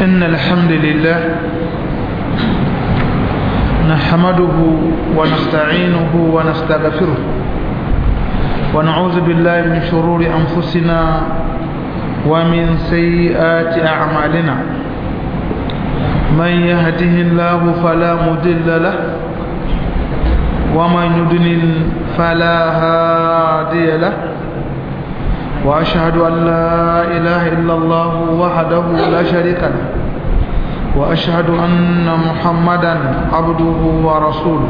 إن الحمد لله نحمده ونستعينه ونستغفره ونعوذ بالله من شرور أنفسنا ومن سيئات أعمالنا من يهده الله فلا مضل له ومن يضلل فلا هادي له وأشهد أن لا إله إلا الله وحده لا شريك له وأشهد أن محمدا عبده ورسوله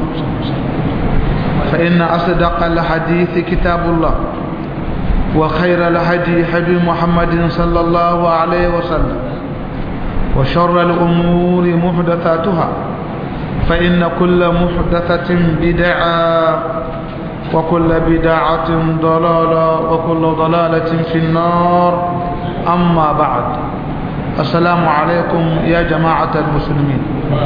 فإن أصدق الحديث كتاب الله وخير الهدي هدي محمد صلى الله عليه وسلم وشر الأمور محدثاتها فإن كل محدثة بدعة وكل بدعة ضلالة وكل ضلالة في النار أما بعد السلام عليكم يا جماعة المسلمين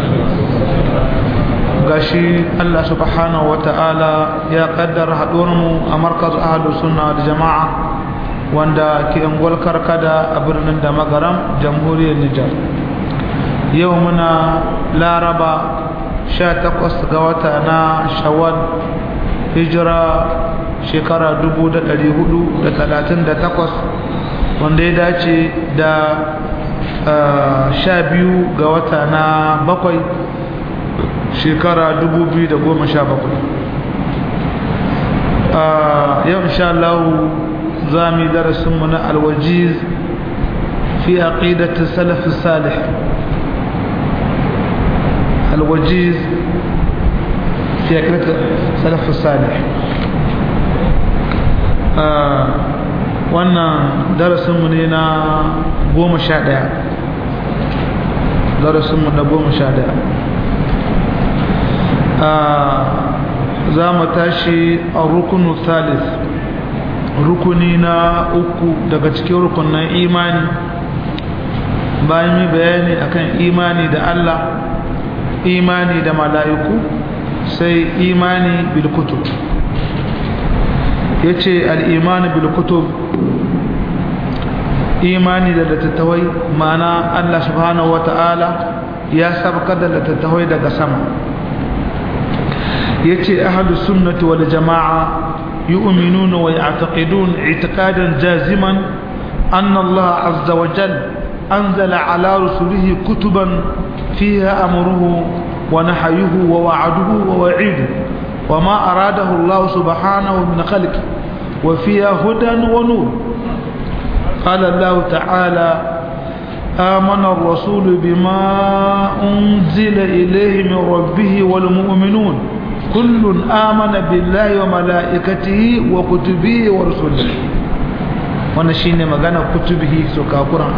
gashi Allah subhanahu wata'ala ya kaddara mu a markaz ahlus sunna da jama'a wanda ke ungwal karkada a birnin da magaram jamhuriyar Nijar yau muna laraba 18 ga wata na shawwal hijira shekara 438 wanda ya dace da sha biyu ga wata na bakwai shekara 2017 yau insha Allah za mu yi darasinmu na alwajiz fi aqidati salaf salih alwajiz في أكلة سلف الصالح wannan darasinmu ne na goma sha ɗaya darasinmu na goma sha ɗaya za mu tashi a rukunu thalith rukuni na uku daga cikin rukunan imani bayan yi bayani akan imani da Allah imani da mala'iku sai imani bil kutub yace al iman bil kutub imani da littattafai ma'ana Allah subhanahu wata'ala ya sabka da littattafai daga sama yace ahlus sunnati wal jamaa yu'minuna wa ya'taqidun i'tiqadan jaziman anna Allah azza wa jalla anzala ala rusulihi kutuban fiha amruhu ونحيه ووعده ووعيده وما أراده الله سبحانه من خلقه وفيها هدى ونور قال الله تعالى آمن الرسول بما أنزل إليه من ربه والمؤمنون كل آمن بالله وملائكته وكتبه ورسله ونشين مغانا كتبه سكا قرآن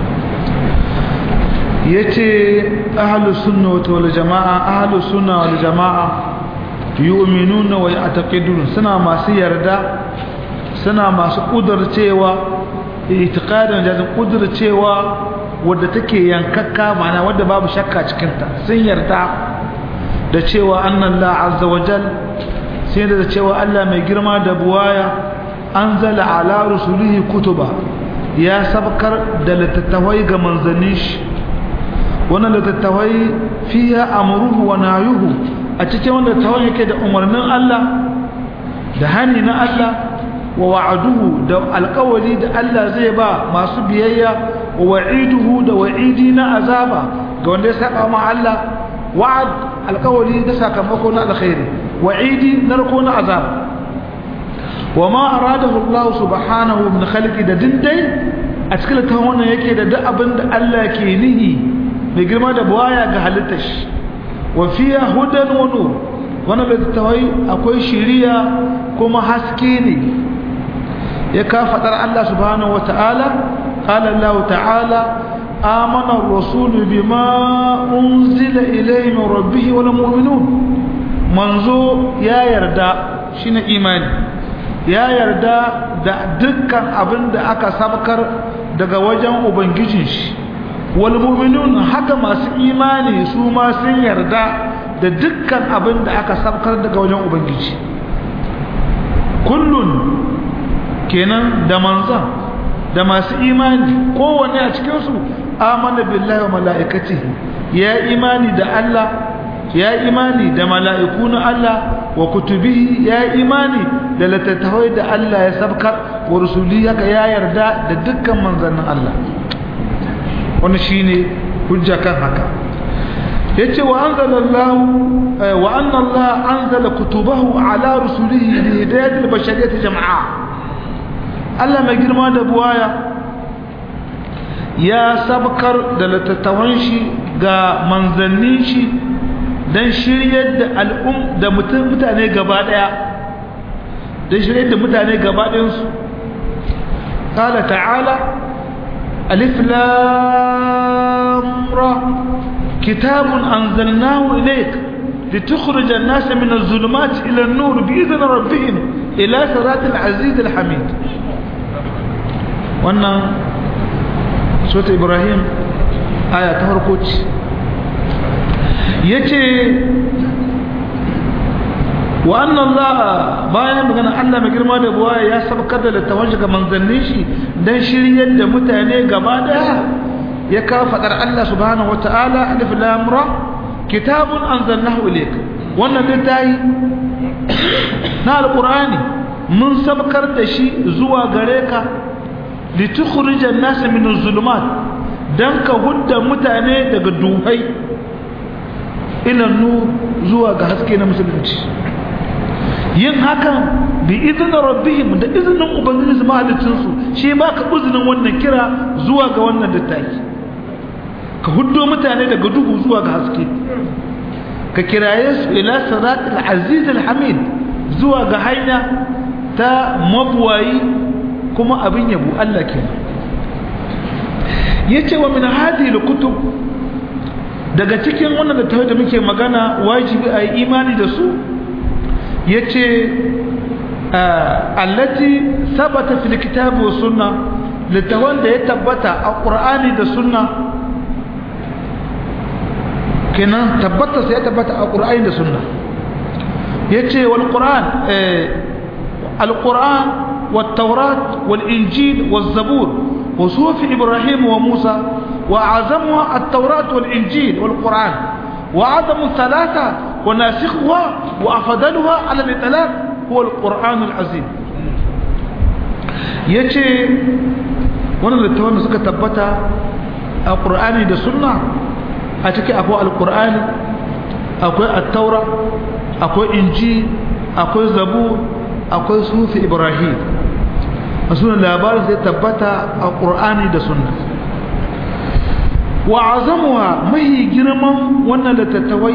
yace ahlus sunna wal jamaa ahlus sunna wal jamaa yu'minuna wa ya'taqidun suna masu yarda suna masu kudurcewa itiqadin da kudurcewa wadda take yankakka mana wadda babu shakka cikin ta sun yarda da cewa annallahu azza wa jal sai da cewa Allah mai girma da buwaya anzala ala rusulihi kutuba ya sabkar da littattafai ga manzannin shi wannan littattafai fiya amruhu wa nayuhu a cikin wanda tawon yake da umarnin Allah da hani na Allah wa wa'aduhu da alƙawari da Allah zai ba masu biyayya wa wa'iduhu da wa'idi na azaba ga wanda ya saba ma Allah wa'ad alƙawari da sakamako na alkhairi wa'idi narko na azaba wa ma aradahu Allah subhanahu min khalqi da dindai a cikin tawon wannan yake da duk abin da Allah ke nihi mai girma da buwaya ga halittar shi wa fiya hudan wa nur wannan littattafai akwai shiriya kuma haske ne ya ka fadar Allah subhanahu wata'ala qala Allah ta'ala amana ar-rasul bima unzila ilayhi min rabbih wal mu'minun manzo ya yarda shine imani ya yarda da dukkan abin da aka sabkar daga wajen ubangijin shi walmuminun haka masu imani su ma sun yarda da dukkan abin da aka sabkar daga wajen ubangiji kullun kenan da manzan da masu imani kowanne a cikinsu amana billahi wa mala'ikatihi ya imani da Allah ya imani da mala'iku na Allah wa kutubihi ya imani da littattafai da Allah ya sabkar wa rusuli haka ya yarda da dukkan manzannin Allah wani shine hujja kan haka yace wa anzalallahu wa anna Allah anzala kutubahu ala rusulihi li hidayatil bashariyati jam'a Allah mai girma da buwaya ya sabkar da littattafan shi ga manzannin shi don shiryar da al'um da mutane gaba daya don shiryar da mutane gaba ɗayansu ƙala ta'ala alif lamra kitabun anzalnahu ilayk litukhrij an-nas min az-zulumat ila an-nur bi'idhni rabbihim ila siratil aziz al-hamid wannan sura ibrahim aya ta farko ce yace wa anna Allah bayan magana Allah mai girma da buwa ya sabkar da littafin ga manzannin shi dan shiryar da mutane gaba daya ya kawo fadar Allah subhanahu wataala alif lam ra kitabun anzalnahu ilayk wannan littafi na alqur'ani mun sabkar da shi zuwa gare ka litukhrijan nas min az-zulumat dan ka hudda mutane daga duhai ila nur zuwa ga haske na musulunci yin hakan bi izinin rabbihim da izinin ubangiji su mahalicinsu shi ma ka uzinin wannan kira zuwa ga wannan littafi ka huddo mutane daga duhu zuwa ga haske ka kiraye su ila siratul aziz hamid zuwa ga hanya ta mabuwayi kuma abin yabo Allah kenan yace wa min hadhihi kutub daga cikin wannan littafi da muke magana wajibi a yi imani da su yace allati sabata fil kitabi was sunna littafin da ya tabbata a qur'ani da sunna kenan tabbata sai ya tabbata a qur'ani da sunna yace wal qur'an al qur'an wat tawrat wal injil waz zabur wa sufi ibrahim wa musa وأعظمها التوراة والإنجيل والقرآن وأعظم الثلاثة وناسخها وأفضلها على الإطلاق هو القرآن العظيم yace wannan littafin da suka tabbata a ƙur'ani da sunna a ciki akwai alƙur'ani akwai attaura akwai inji akwai zabu akwai sufi ibrahim a sunan labarin zai tabbata a ƙur'ani da sunna wa azamuwa mahi girman wannan littattafai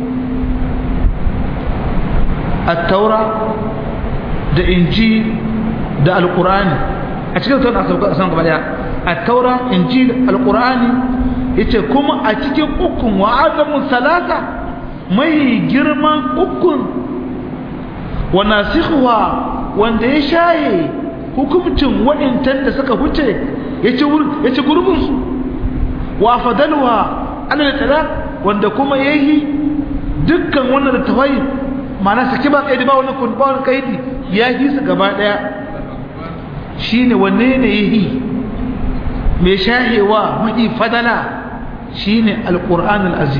attaura da inji da alkur'ani a cikin tauna a san gaba daya attaura inji da alkur'ani yace kuma a cikin ukun wa azamu salata mai girman ukun wa nasikhuha wanda ya shaye hukumcin wa'intan da suka huce yace yace gurbin su wa fadaluha ala talaq wanda kuma yayi dukkan wannan da tawai ma'ana saki ba kaidi ba wannan kun ba wannan kaidi ya yi su gaba daya shine wanne ne yayi mai shahewa mai fadala shine alquran alazim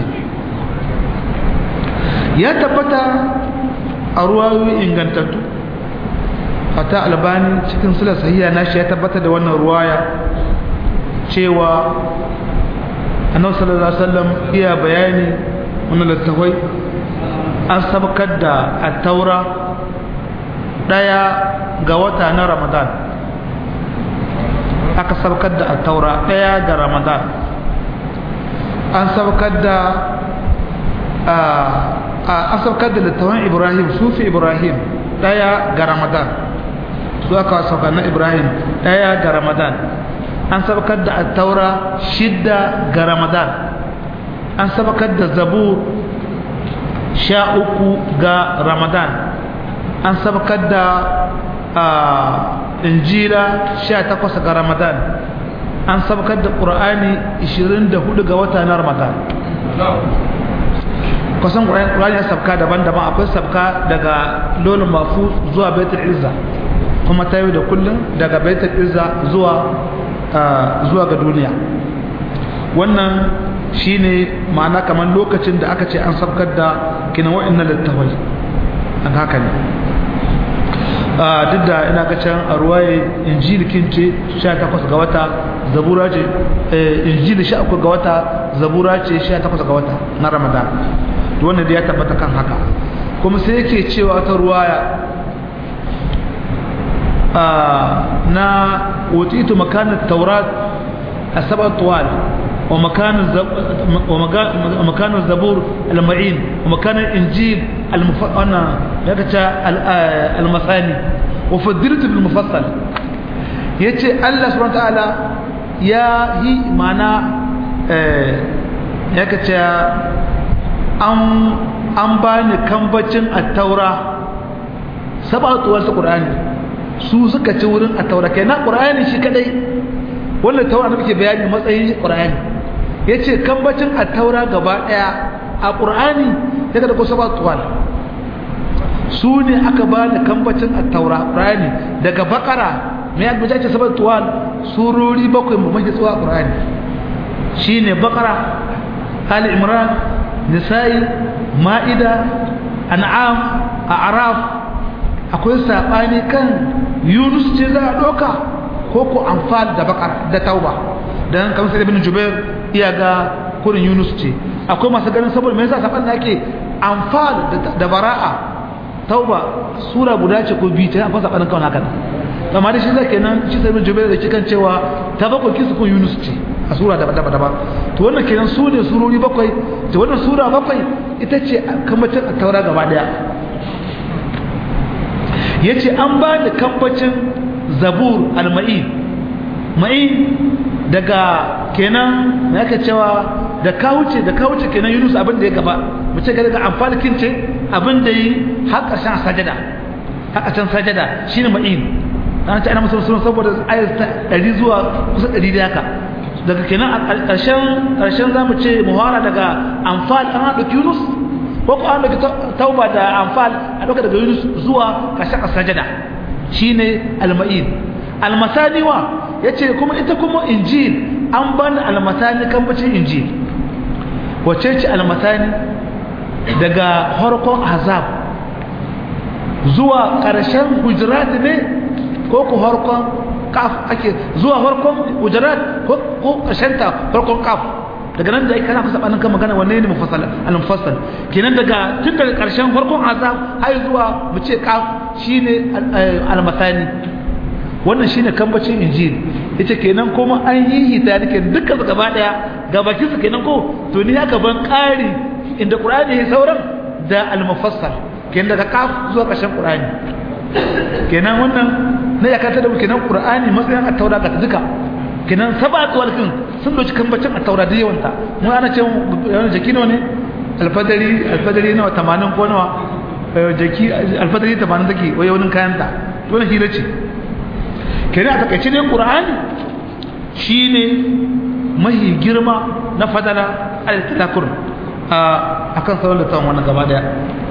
ya tabbata a ruwayoyi ingantattu fata albani cikin sula sahiha nashi ya tabbata da wannan ruwaya cewa annabi sallallahu alaihi wasallam iya bayani wannan littafai an sabkar da at-taura daya ga wata na ramadan aka sabkar da at-taura daya ga ramadan an sabkar da an sabkar da littafin ibrahim sufi ibrahim daya ga ramadan su aka saukar na ibrahim daya ga ramadan an sabakar da attaura shidda ga ramadan an sabakar da zabur sha uku ga ramadan an sabakar da injila sha takwas ga ramadan an sabakar da ƙura'ani 24 ga wata na ramadan kusan ƙura'ani ya sabka daban-daban akwai sabka daga lolin mafu zuwa baitul izza kuma ta yi da kullum daga baitul izza zuwa zuwa ga duniya wannan shine ma'ana kamar lokacin da aka ce an sabkar da kina wa'annan littafai an haka ne duk da ina ga can a ruwaye injili kince 18 ga wata zabura ce injili 13 ga wata zabura ce 18 ga wata na ramadan to wannan da ya tabbata kan haka kuma sai yake cewa ta ruwaya na utitu makanin taurat a sabar tuwal ومكان الزبور المعين ومكان الإنجيل المف... أنا المثاني وفدرت بالمفصل يتي الله سبحانه وتعالى يا هي معنى يكتا أم أم باني كمبتين التوراة سبعة طوال القرآن su suka ci wurin a taura kai na ƙura'ani shi kadai wannan taura da muke bayani matsayin ƙura'ani ya ce kambacin a taura gaba ɗaya a ƙur'ani ya ga da kusa ba tuwal su ne aka ba da kambacin a taura ƙur'ani daga bakara mai abuja ce sabar tuwal surori bakwai mamaki tsawa ƙur'ani shi ne bakara ali imran nisa'i ma'ida an'am a araf akwai saɓani kan yunus ce za a ɗauka ko ko amfal da bakar da tauba don kamar sai ibn jubair iya ga kurin yunus ce akwai masu ganin saboda mai yasa saban da ake amfal da bara'a tauba sura guda ce ko biyu ta akwai sabanin kawai haka amma da shi zai kenan shi sai ibn jubair da cikin cewa ta bakwai kisu kun yunus ce a sura daban daban daban to wannan kenan su ne surori bakwai to wannan sura bakwai ita ce kambacin a taura gaba daya yace an ba da kambacin zabur al-ma'in ma'in daga kenan ya ka cewa da kawuce da kawuce kenan yunus abin da ya gaba mu ce daga amfalikin ce abin da yi har ƙarshen sajada har ƙarshen sajada shine ma'in ana ce ana musu sunan saboda ayat ta 100 zuwa kusa 100 da haka daga kenan a ƙarshen ƙarshen zamu ce muhara daga amfal an haɗa yunus ko ko an ɗauki tauba da amfal a ɗauka daga yunus zuwa ƙarshen sajada shine al-ma'in al-masaniwa yace kuma ita kuma injil an bani almatani kambacin injil wace ce almatani daga harkon azab zuwa ƙarshen hujurat ne ko ku harkon kaf ake zuwa harkon hujurat ko ƙarshen ta harkon kaf daga nan da ai kana kusa banin kan magana wanne ne mufassal al-mufassal kenan daga tun daga ƙarshen harkon azab har zuwa mu ce kaf shine almatani wannan shine kambacin injil ita kenan kuma an yi hita nake duka gaba daya ga bakin su kenan ko to ni haka ban kari inda qur'ani ya sauran da al-mufassal kenan daga kaf zuwa ƙarshen qur'ani kenan wannan ne ya kanta da kenan qur'ani matsayin at-taura ga duka kenan sabatu walkin sun doci kambacin at-taura da yawanta mu ana ce yawan jaki ne alfadari alfadari nawa 80 ko nawa jaki alfadari 80 take wai wani kayan ta to ne hira ce kenan a takaice ne qur'ani shine mahi girma na fadala al-tadakur a akan sauran da wannan gaba daya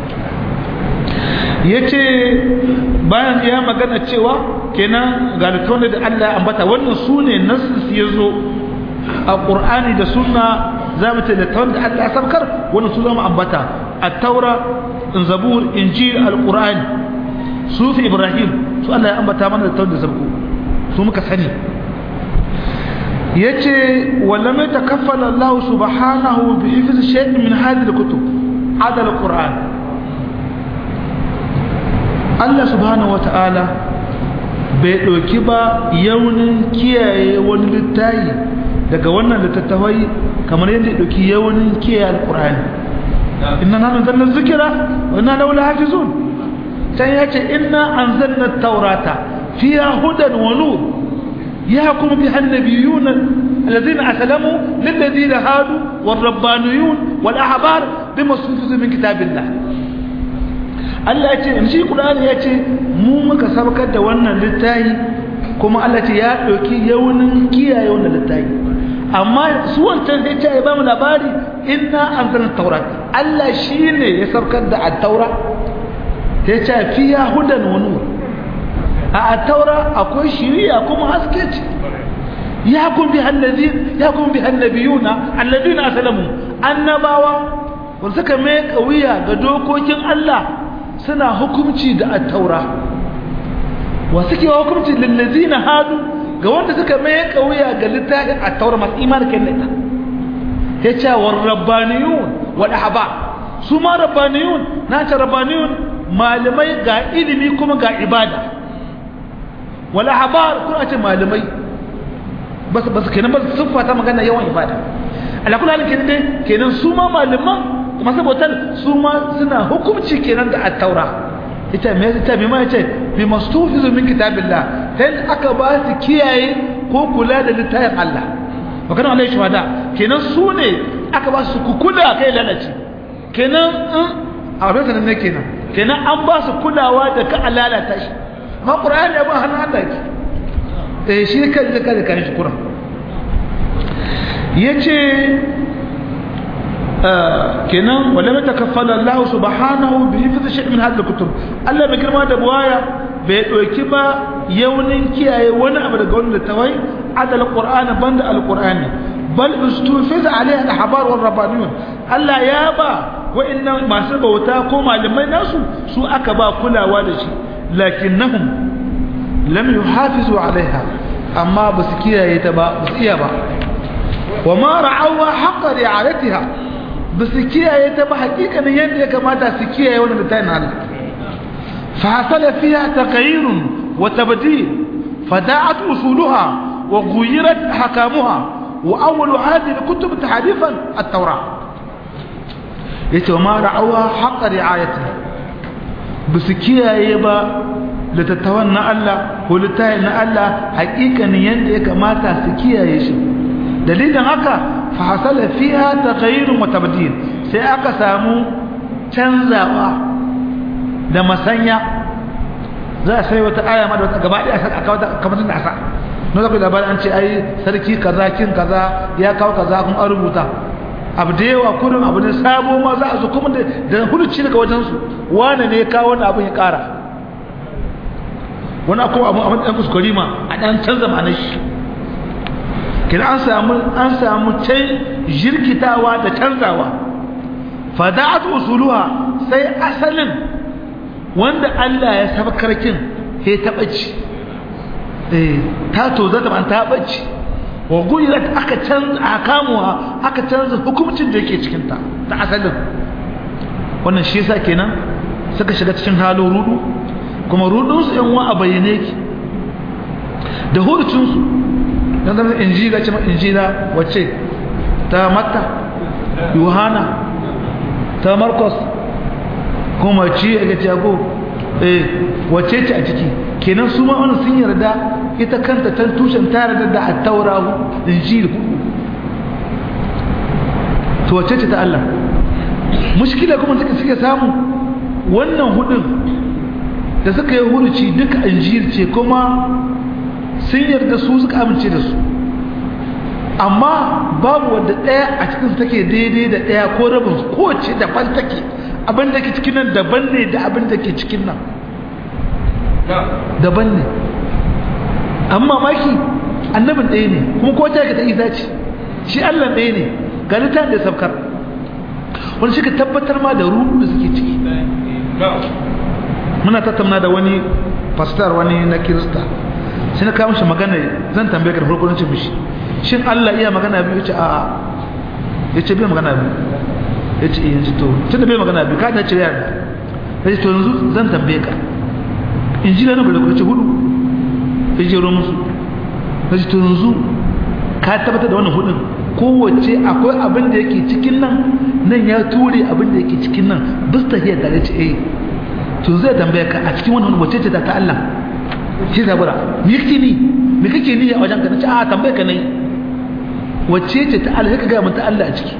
yace bayan ya magana cewa kenan ga littafin da Allah ya ambata wannan sune nasu yazo a qur'ani da sunna zamu ce littafin da Allah ya sabkar wannan su zamu ambata at-taura zabur injil al-qur'ani sufi ibrahim su Allah ya ambata mana littafin da sabku su muka sani yace wallam yatakaffala Allah subhanahu bi hifz shay'in min hadhihi al-kutub hada al-Qur'an Allah subhanahu wata'ala bai doki ba yaunin kiyaye wani littafi daga wannan littattafai kamar yadda ya doki yaunin kiyaye al-Qur'ani inna nahnu nazzalna dhikra wa inna lahu lahafizun sai yace inna anzalna at-taurata fiha hudan wa nur يحكم بها النبيون الذين أسلموا للذين هادوا والربانيون والأحبار بما استنفذوا من كتاب الله Allah ya ce in shi Qur'ani ya ce mu muka sabakar da wannan littafi kuma Allah ce ya ɗauki yaunin kiyaye wannan littafi amma su wancan sai ce ya ba mu labari inna anzalna taurat Allah shine ya sabakar da at-taura ya ce fiya hudan wa nur a taura akwai shiriya kuma haske ce يحكم بها الذين يحكم بها النبيون الذين أسلموا النباوة وسكا ميك قوية قدوكوكين الله سنة حكمتي دا التوراة وسكي حكمتي للذين هادوا قوانت سكا ميك قوية قلتها التوراة ما إيمان كنتا هيتا والربانيون والأحبار سما ربانيون ناتا ربانيون malamai ga ilimi kuma ga ibada wala habar kuma ce malamai basu basu kenan ba su fata magana yawan ibada ala kullu halin kenan dai kenan su ma malaman kuma saboda su ma suna hukunci kenan da at-taura ita me ita me ma yace bi mastufizu min kitabillah dan aka ba su kiyaye ko kula da littafin Allah wa kana alai shuhada kenan su ne aka ba su kula kai lalaci kenan a ranar ne kenan kenan an ba su kulawa da ka lalata shi amma qur'ani ya ba hannun Allah ki eh shi kan zaka da kan shi qur'an yace kenan wala ma takaffala Allah subhanahu bi hifz shay min hadhihi kutub Allah bai girma da buwaya bai doki ba yaunin kiyaye wani abu daga wannan tawai adal qur'ani banda alqur'ani bal ustufiz alaiha alhabar wal rabbaniyun Allah ya ba wa'annan masu bauta ko malamai nasu su aka ba kulawa da shi lakinnahum lam yuhafizu alaiha amma ba su kiyaye ta ba ba su iya ba wa ma ra'awa haqqa ri'ayatiha ba su kiyaye ta ba hakikanin yadda ya kamata su kiyaye wannan littafin Allah fa hasala fiha taghayyurun wa tabdil fada'at usuluha wa ghuyirat hakamuha wa awwal hadhihi al-kutub tahrifan at-taurah yace ma ra'awa haqqa ri'ayatiha bisu kiyaye ba litattawan na Allah ko littayin na Allah hakikanin yanda ya kamata su kiyaye shi dalilin haka fa hasala fiha taghayyur wa tabdil sai aka samu canzawa da masanya za a sai wata aya ma da wata gaba ɗaya aka wata kamar da asa no zaka labarin an ce ai sarki kaza kin kaza ya kawo kaza kun an rubuta abu da yawa kudin abu ne sabo ma za a zo kuma da huluci daga wajensu wane ne kawo wani abin ya kara wani akwai abu a ɗan kuskuri ma a ɗan canza ma shi kina an samu an samu can jirkitawa da canzawa fada'at usuluha sai asalin wanda Allah ya sabkar kin he ta bacci eh ta to zata ban ta bacci wa guyirat aka canza akamuwa aka canza hukuncin da yake cikin ta ta asalin wannan shi yasa kenan suka shiga cikin halin rudu kuma rudun su yan wa a bayyane yake da hurucin su dan zama injila ce injila wacce ta matta yohana ta marcos kuma ci ga jago eh wacce ce a ciki kenan su ma wannan sun yarda ita kanta tan tushen ta yarda da at-taura injil to wacce ce ta Allah mushkila kuma suka suke samu wannan hudun da suka yi huruci duka injil ce kuma sun yarda su suka amince da su amma babu wanda ɗaya a cikin su take daidai da ɗaya ko rabin ko ce daban take abin da ke cikin nan daban ne da abin da ke cikin nan daban ne amma maki annabin ɗaya ne kuma ko ta ta isa ce shi Allah ɗaya ne ga littafin da sabkar wani shi ka tabbatar ma da ruhu da suke ciki muna tattauna da wani pastor wani na kirista sai na kawo shi magana zan tambaye ka da farko nace mishi shin Allah iya magana biyu yace a'a yace bai magana biyu yace eh yanzu to tunda bai magana biyu ka ta ce yarda yace to yanzu zan tambaye ka injila na bala kurce hudu yace ro musu yace to yanzu ka tabbatar da wannan hudun kowace akwai abin da yake cikin nan nan ya ture abin da yake cikin nan bista hiyar da yace eh to zai tambaye ka a cikin wannan wacce ce ta ta Allah shi zabura me kake ni me kake ni a wajen ka nace a tambaye ka nai wacce ce ta Allah ka ga mun ta Allah a ciki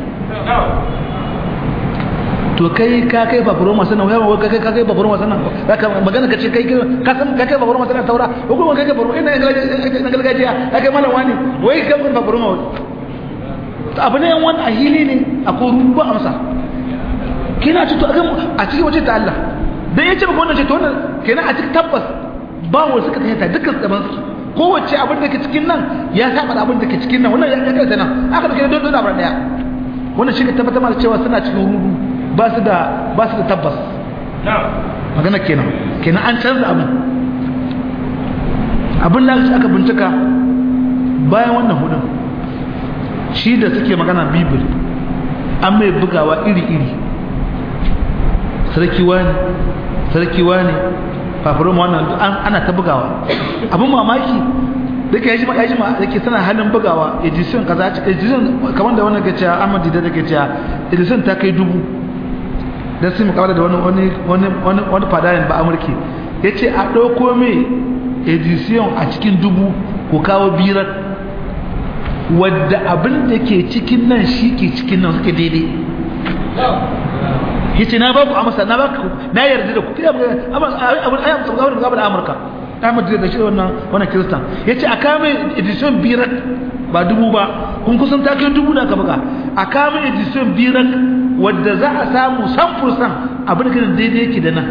to kai ka kai baburo masana wai ba kai ka kai baburo masana zaka magana ka ce kai ka san ka kai baburo masana taura ko kuma kai baburo ina na gargajiya kai malam wani wai ka kai baburo ma to abu ne wani ahili ne akwai rubu amsa kina ce to a cikin wace ta Allah dan yace maka wannan ce to wannan kenan a cikin tabbas ba wa suka tayyata dukkan tsaban su kowace abin da ke cikin nan ya saba da abin da ke cikin nan wannan ya kai nan aka dauke don don abin daya wannan shi ka tabbatar da cewa suna cikin rudu ba su da ba su da tabbas magana kenan kenan an canza abin abin da aka bincika bayan wannan hudun shi da suke magana bibil an mai bugawa iri-iri sarki wani sarki wani fafirin wannan ana ta bugawa abin mamaki da ke yaji ma da ke sana halin bugawa edison kaza edison kamar da wannan gaciya amadi da ke cewa edison ta kai dubu don sun mukawar da wani wani fadayin ba amurki ya ce a ɗauko mai edison a cikin dubu ko kawo birar wadda abin da ke cikin nan shi ke cikin nan suke daidai yace na baku amsa na baku na yarda da ku kai abin abin ayyam tsarkawar da gabar amurka Ahmad da shi wannan wannan kristan yace a kame edition birak ba dubu ba kun kusan ta kai dubu da ka buga a kame edition birak wadda za a samu samfur san abin da daidai yake da nan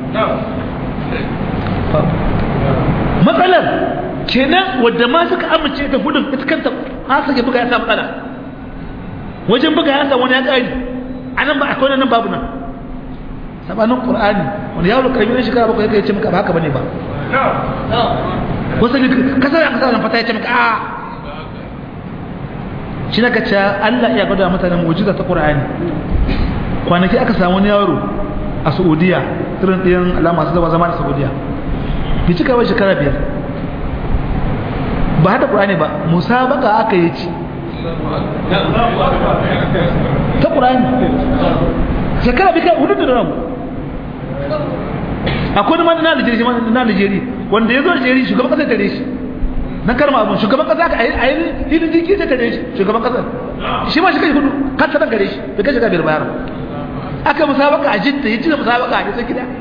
matsalar kenan wadda ma suka amince da hudun ita kanta ha sake buga ya samu matsala wajen buga ya samu wani ya ƙari a nan ba akwai nan babu nan sabanin ƙur'ani wani yawon karbi na shekara bakwai ya ce maka ba haka bane ba wasu ne kasar aka sa fata ya ce maka a shi na kace Allah ya gwada mutanen mu'jiza ta ƙur'ani kwanaki aka samu wani yaro a Saudiya irin ɗayan alama su zama zama da Saudiya bi cika ba shekara biyar ba hada ƙur'ani ba musabaka aka yi ci ta ƙur'ani shekara bi kai hudu da ramu akwai wani na Najeriya shi na Najeriya wanda ya zo Najeriya shugaban ƙasar tare shi na karma abun shugaban ƙasa ka a yi hidin jiki ta tare shi shugaban ƙasar shi ma shi kai hudu kasa ɗan gare shi bai kai shiga biyar bayar aka musabaka a jidda ya ci da musabaka a jisa gida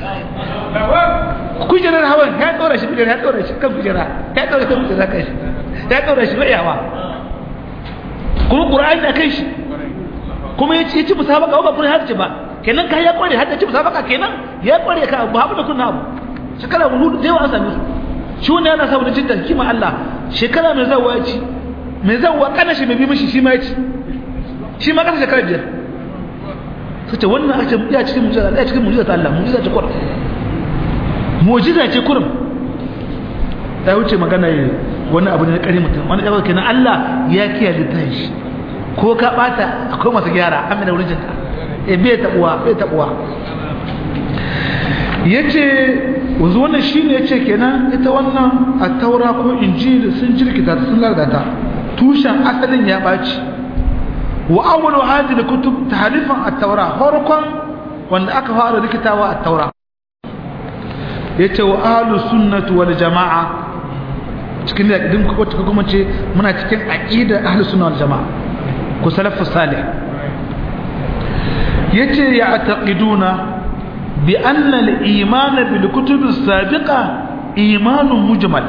kujerar hawan ya ɗora shi kujerar ya ɗora shi kan kujera ya ɗora kan kujera kan shi ya ɗora shi rayawa kuma ƙura'ani da kai shi kuma ya ci musabaka ba kuma haddace ba kenan ka ya kware haddace musabaka kenan ya kware ka ba abu da kunna abu shekara hudu zai wa an same su shi wannan yana saboda jidda kima Allah shekara mai zawa ya ci mai zawa kana shi mai bi mishi shi ma ya ci shi ma kasa shekara biyar sace wannan ake ya cikin mujiza ya cikin mujiza ta Allah mujiza ce kurum mujiza ce kurum ta wuce magana wani abu ne na kare mutum wani ɗaukar kenan Allah ya kiyaye ta shi ko ka bata akwai masu gyara amina wurin jinta e bai tabuwa bai tabuwa yace wanzu wannan shine yace kenan ita wannan at-taura ko injil sun jirkita sun lardata tushen asalin ya baci wa awwalu hadhihi kutub tahrifan at-taura farkon wanda aka fara rikitawa at-taura yace wa ahlus sunnati wal jamaa cikin da idan kuma ce muna cikin aqida ahlus sunna wal jamaa ku salafu salih yace ya ataqiduna bi anna al-iman bil kutub as-sabiqa imanun mujmal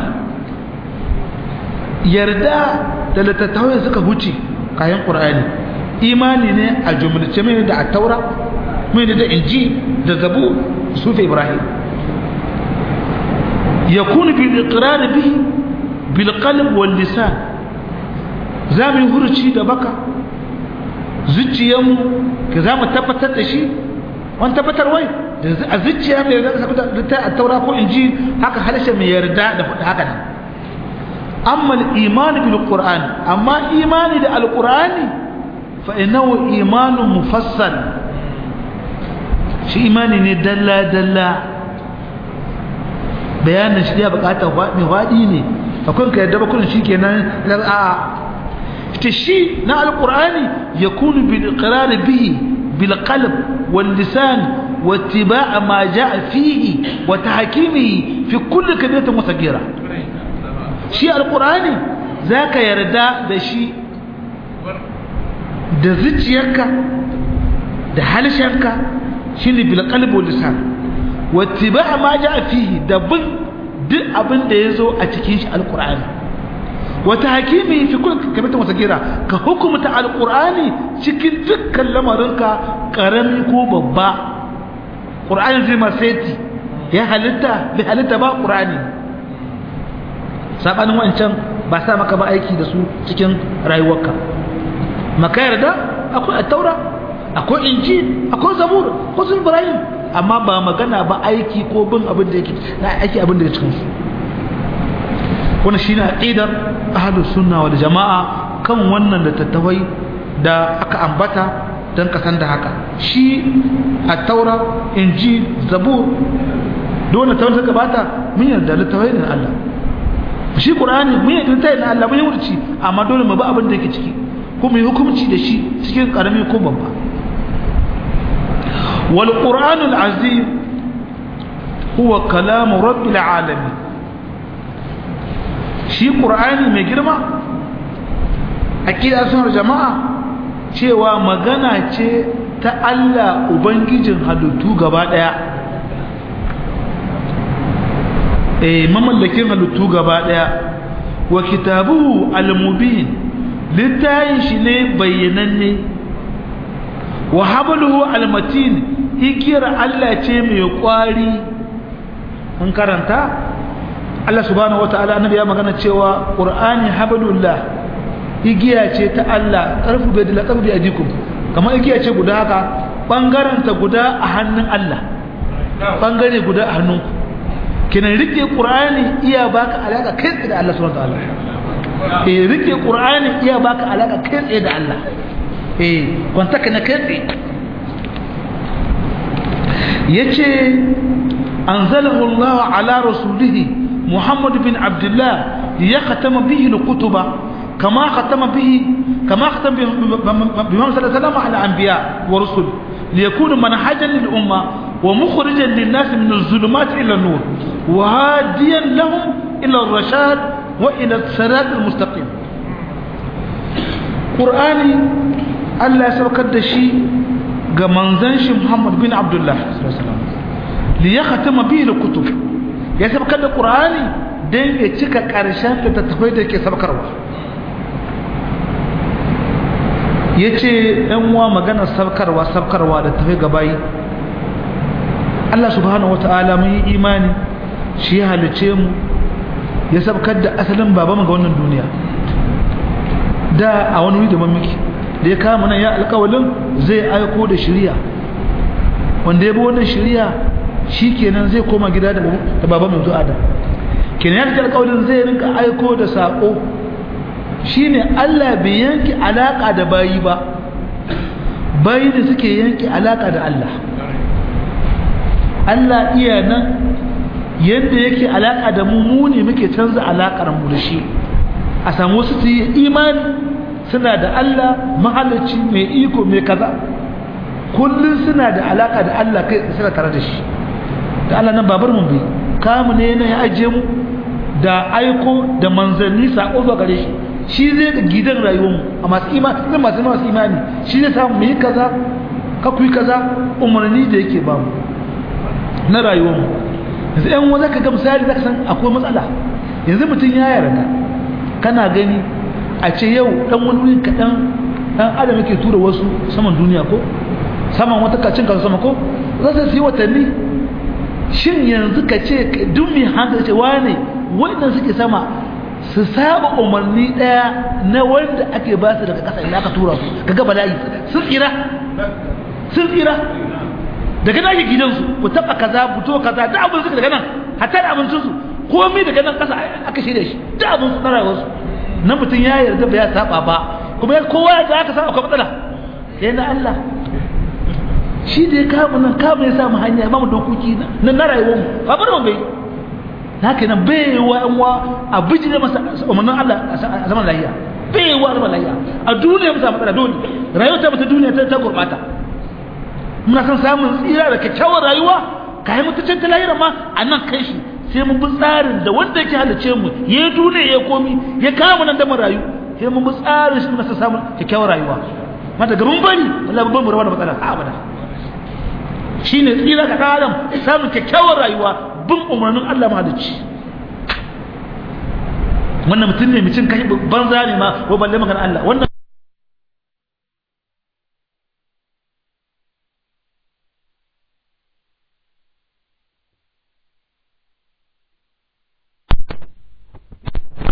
yarda da littattafai suka huce kayan qur'ani imani ne a jumlace mai da at-taura mai da inji da zabu sufi ibrahim yakunu bil iqrar bihi bil qalb wal lisan zamu hurci da baka zuciyarmu ka za mu tabbatar da shi wani tabbatar wai a zuciya mai yarda da ta a taura ko inji haka harshe mai yarda da faɗi haka nan amma imani bil qur'an amma imani da alqur'ani fa innahu imanun mufassal shi imani ne dalla dalla bayanin shi ya bukata mai wadi ne akwai ka yarda ba kullun shikenan a'a تشي نا القرآن يكون بالإقرار به بالقلب واللسان واتباع ما جاء فيه وتحكيمه في كل كبيرة وصغيرة شيء القرآن ذاك يردا ده شيء da zuciyarka da halshenka shine bil qalbi wal lisan wattiba ma jaa fihi da bin duk abin da yazo a cikin shi alqur'ani wata hakimi fi kullu kamata wata gira ka hukumta alqur'ani cikin dukkan lamarinka karami ko babba qur'ani zai maseti ya halitta bi halitta ba qur'ani sabanin wancan ba sa maka ba aiki da su cikin rayuwarka maka yarda akwai taura akwai injil akwai zabur ko sun ibrahim amma ba magana ba aiki ko bin abin da yake na aiki abin da yake cikin su wannan shine aqidar ahlus sunna wal jamaa kan wannan da tattawai da aka ambata dan kasan da haka shi at-taura injil zabur dole ta wanda gabata mun yarda littafai ne Allah shi qur'ani mun yarda littafai ne Allah mun yi wurci amma dole mu ba abin da yake ciki kuma yi hukunci da shi cikin karami ko babba wal qur'anul azim huwa kalamu rabbil alamin shi qur'ani mai girma aqida sunar jama'a cewa magana ce ta Allah ubangijin halittu gaba daya eh mamallakin halittu gaba daya wa kitabuhu al-mubin littayin shi ne bayyananne wa habluhu al-matin ikira Allah ce mai kwari an karanta Allah subhanahu wataala annabi ya magana cewa qur'ani hablullah igiya ce ta Allah karfu bai da karfi ajikum kamar igiya ce guda haka bangaren ta guda a hannun Allah bangare guda a hannunku kinan rike qur'ani iya baka alaka kai tsaye da Allah subhanahu wataala eh rike qur'ani iya baka alaka kai tsaye da Allah eh kwanta kana kai tsaye yace anzalahu Allah ala rasulihi Muhammad bin Abdullah yakhtama bihi al-kutuba kama khatama bihi kama khatama bi Muhammad sallallahu alaihi wasallam ala anbiya wa rusul liyakuna manhajan lil umma ومخرجا للناس من الظلمات إلى النور وهاديا لهم إلى الرشاد وإلى الصراط المستقيم قرآني الله سبكت شيء منزنش محمد بن عبد الله صلى الله عليه وسلم ليختم به الكتب يا سبكت قرآني دين يتشك كارشان تتفيد كي سبكروا yace ɗan uwa magana sabkarwa sabkarwa da tafi gabayi Allah subhanahu wata'ala mun yi imani shi ya halice mu ya sabkar da asalin babanmu ga wannan duniya da a wani wuri da mamaki da ya kama nan ya alƙawalin zai aiko da shiriya wanda ya bi wannan shiriya shi kenan zai koma gida da babanmu zuwa adam kenan ya alƙawalin zai rinka aiko da saƙo shine Allah bai yanke alaka da bayi ba bayi da suke yanke alaka da Allah Allah iya nan yadda yake alaka da mu mu ne muke canza alakar mu da shi a samu wasu su yi imani suna da Allah mahalarci mai iko mai kaza kullum suna da alaka da Allah kai suna tare da shi da Allah nan babar mu bai kamu ne na ya ajiye mu da aiko da manzanni sako zuwa gare shi shi zai ga gidan rayuwar mu a masu imani zai masu masu imani shi zai samu mu yi kaza ka ku yi kaza umarni da yake ba mu na rayuwar mu yanzu yan wanda ka ga misali zaka san akwai matsala yanzu mutum ya yarda kana gani a ce yau dan wani wuri kaɗan dan adam yake tura wasu saman duniya ko saman wata kacin kasu sama ko za su yi watanni shin yanzu ka ce duk mai hankali ce wane wannan suke sama su saba umarni daya na wanda ake ba su daga ƙasa ina aka tura su ka ga bala'i sun tsira sun tsira daga nan gidansu ku taba kaza fito kaza da abin suka daga nan hatta da abincin su komai daga nan ƙasa aka shirya shi da abin su na rayuwarsu na mutum ya yarda ba ya saba ba kuma ya kowa ya aka saba akwai matsala sai na Allah shi da ya kama nan kama ya samu hanya ya ba mu dokoki na na rayuwarmu ba bar mu bai haka nan bai wa yan wa a bijire masa umarnin Allah a zaman lahiya bai wa zaman lahiya a duniya mu samu matsala dole rayuwar ta mata duniya ta ta gurbata muna son samun tsira da kyakkyawar rayuwa ka yi mutuncin ta lahira ma a nan kai shi sai mun bi tsarin da wanda yake halice mu ya duniya ya komi ya kama nan da mu rayu sai mun bi tsarin shi muna son samun kyakkyawar rayuwa ma daga mun bari wallahi babban mu rawa da matsala abada shine tsira ka adam samun kyakkyawar rayuwa bin umarnin Allah mahalicci wannan mutum ne mutum kai banza ne ma ko balle magana Allah wannan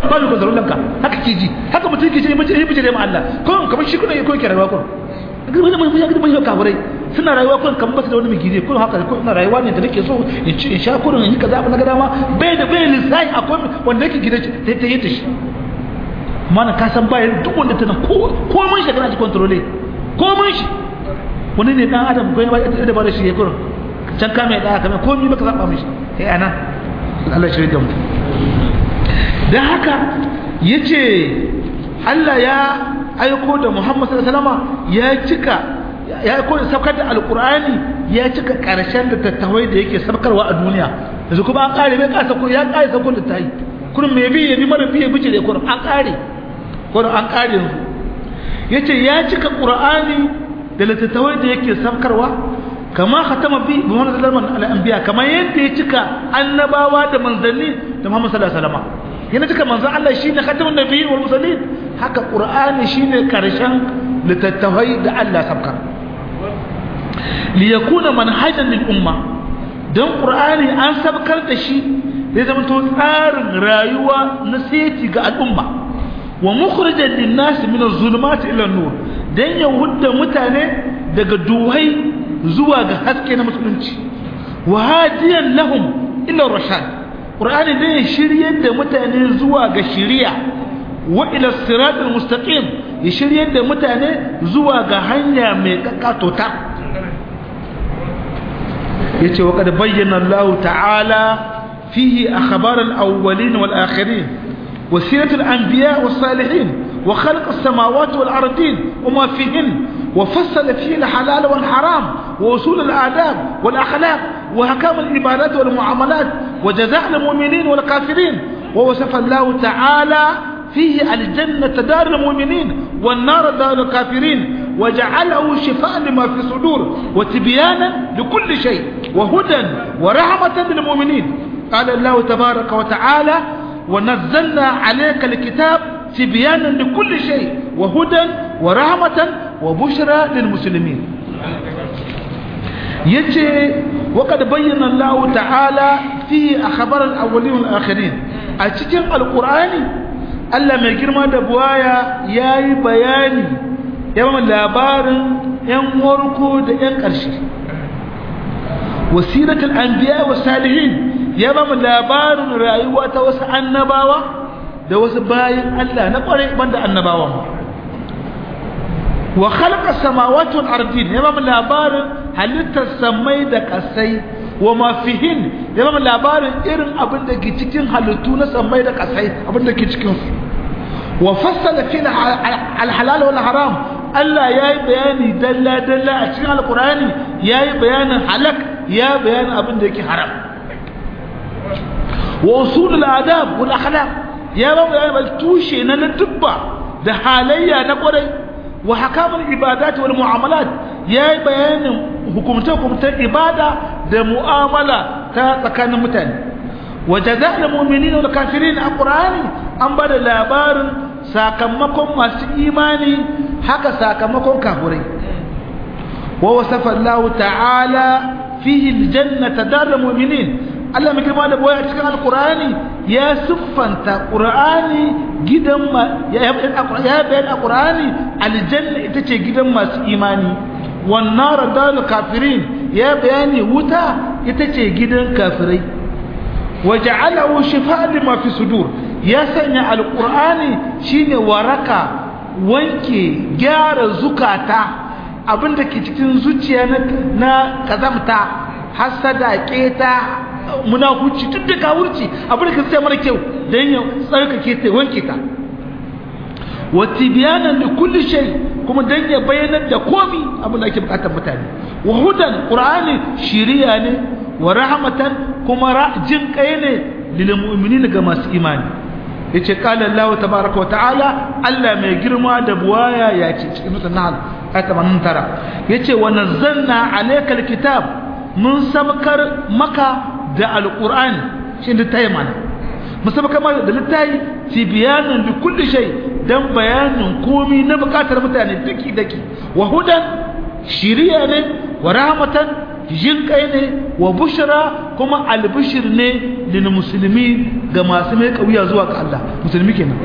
ba mu kontrol ka haka ke ji haka mutum ke ce mace ya bijire ma Allah ko kamar shi kuna ko ke rayuwa ko ga mun mun ga mun kafirai suna rayuwa ko kamar ba su da wani migire ko haka ko ina rayuwa ne da nake so in ci in sha kurin in yi kaza abin da dama bai da bai lissafi akwai wanda yake gida ta ta yi ta shi mana ka san bayan duk wanda tana ko ko mun shi kana ji kontrole ko mun shi wani ne dan adam ko ba da ba da shi kurin can ka mai daya kamar komai baka zaba mishi eh ana Allah shi da mu dan haka yace Allah ya aiko da Muhammad sallallahu alaihi wasallam ya cika ya aiko da sabkar da alqur'ani ya cika karshen da tattawai da yake sabkarwa a duniya yanzu kuma an kare bai kasa ko ya kare sabkar da tayi kurin me bi ya bi mara bi ya bice da kurin an kare kurin an kare yanzu yace ya cika qur'ani da littattafai da yake sabkarwa kama khatama bi Muhammad sallallahu alaihi wasallam al-anbiya kama yadda ya cika annabawa da manzanni da Muhammad sallallahu alaihi wasallam yana cika manzon Allah shine khatamun nabiyyi wal mursalin haka qur'ani shine karshen littattafai da Allah sabkar li yakuna manhajan lil umma dan qur'ani an sabkar da shi zai zama to tsarin rayuwa na seti ga al'umma wa mukhrijan lin nas min az-zulumat ila an-nur dan ya hudda mutane daga duhai zuwa ga haske na musulunci wa hadiyan lahum ila rashad qur'ani ne ya shiryar da mutane zuwa ga shiriya wa ila siratal mustaqim ya shiryar da mutane zuwa ga hanya mai kakkatota yace wa kad bayyana Allah ta'ala fihi akhbar al-awwalin wal akhirin wa sirat al-anbiya was salihin wa khalq as-samawati wal ardin wama fihin وفصل فيه الحلال والحرام ووصول الآداب والأخلاق وحكام العبادات والمعاملات وجزاء المؤمنين والكافرين ووصف الله تعالى فيه الجنة دار المؤمنين والنار دار الكافرين وجعله شفاء لما في الصدور وتبيانا لكل شيء وهدى ورحمة للمؤمنين قال الله تبارك وتعالى ونزلنا عليك الكتاب تبيانا لكل شيء وهدى ورحمة وبشرى للمسلمين يجي وقد بين الله تعالى في أخبار الأولين والآخرين أتجن القرآن Allah mai girma da buwaya ya yi bayani yawan labarin ‘yan warko da ‘yan ƙarshe wasiratul anbiya wa salihin ya ba mu labarin rayuwa ta wasu annabawa da wasu bayan Allah na ƙwarai banda annabawan wa khalaqa samawati wal ardin ya ba mu labarin halittar samai da kasai wa ma fihin ya ba mu labarin irin abin da ke cikin halittu na samai da kasai abin da ke cikin su wa fassala fi al halal wal haram Allah ya yi bayani dalla dalla a cikin alqur'ani ya yi bayanin halak ya bayanin abin da yake haram wa usul al adab wal akhlaq ya ba mu bayani tushe na ladubba da halayya na kwarai wa hakamul ibadat wal muamalat yayi bayanin hukumta hukumtar ibada da mu'amala ta tsakanin mutane wa jazaa'ul mu'minina wal kafirin alqur'ani an bada labarin sakamakon masu imani haka sakamakon kafirai wa wasafa Allah ta'ala fihi aljannata darul mu'minin Allah mai girma da boye a cikin alkur'ani ya siffanta qur'ani gidan ya bayan alkur'ani aljanna ita ce gidan masu imani wan nar dalil kafirin ya bayani wuta ita ce gidan kafirai waja'alahu shifa'an lima fi sudur ya sanya alkur'ani shine waraka wanke gyara zukata abinda ke cikin zuciya na kazamta hasada keta munafuci duk da kawurci abin da ka sai mara kyau don ya tsarkake ta wanke ta wa tibyanan li kulli shay kuma dan ya bayyana da komi abin da ake bukatar mutane wa hudan qur'ani shiriya ne wa rahmatan kuma jin kai ne lil mu'minin ga masu imani yace qala Allah tabaaraka wa ta'ala Allah mai girma da buwaya ya ce cikin sura nahl ayat 89 yace wa nazzalna alaykal kitab mun sabkar maka da alƙur'ani shi da ta yi mana musamman kamar da littayi fi bayanin da kulli shai don bayanin komi na bukatar mutane daki daki wa hudan shiriya ne wa rahmatan jin kai ne wa bushra kuma albishir ne lil musulmi ga masu mai kauya zuwa ga Allah musulmi kenan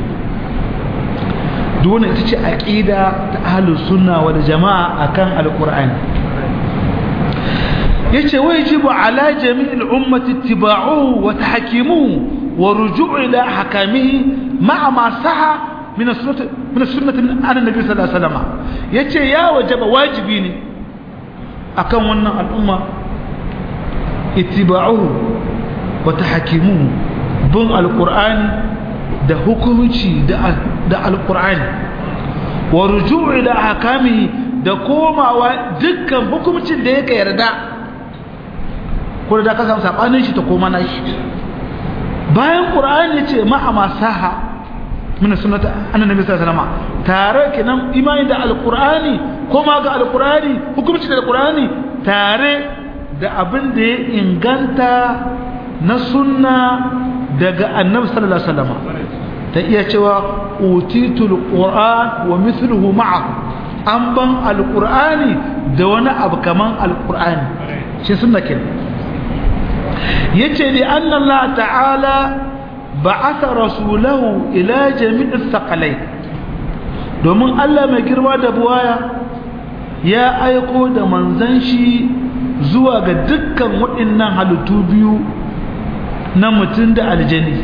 duk wannan ita ce aqida ta ahlus sunna wal jamaa akan alqur'ani yace wajibu ala jami'il ummati ittiba'uhu wa tahkimuhu wa ruju'u ila hakamihi ma'a ma saha min as-sunnah min as-sunnah an nabi sallallahu alaihi wasallam yace ya wajaba wajibi ne akan wannan al'umma ittiba'uhu wa tahkimuhu bin alqur'ani da hukunci da da alqur'ani wa ruju'u ila hakamihi da komawa dukkan hukuncin da yake yarda ko da ka samu sabanin shi ta koma na shi bayan qur'ani yace ma'a masaha min sunnati annabi sallallahu alaihi wasallam tare kenan imani da alqur'ani koma ga alqur'ani hukunci da alqur'ani tare da abin da ya inganta na sunna daga annabi sallallahu alaihi wasallam ta iya cewa utitul qur'an wa mithluhu ma'ahu an ban alqur'ani da wani abu kaman alqur'ani shi sunna kenan yace li anna Allah ta'ala ba'atha rasulahu ila jami'is thaqalain domin Allah mai girma da buwaya ya aiko da manzon shi zuwa ga dukkan waɗannan halittu biyu na mutum da aljani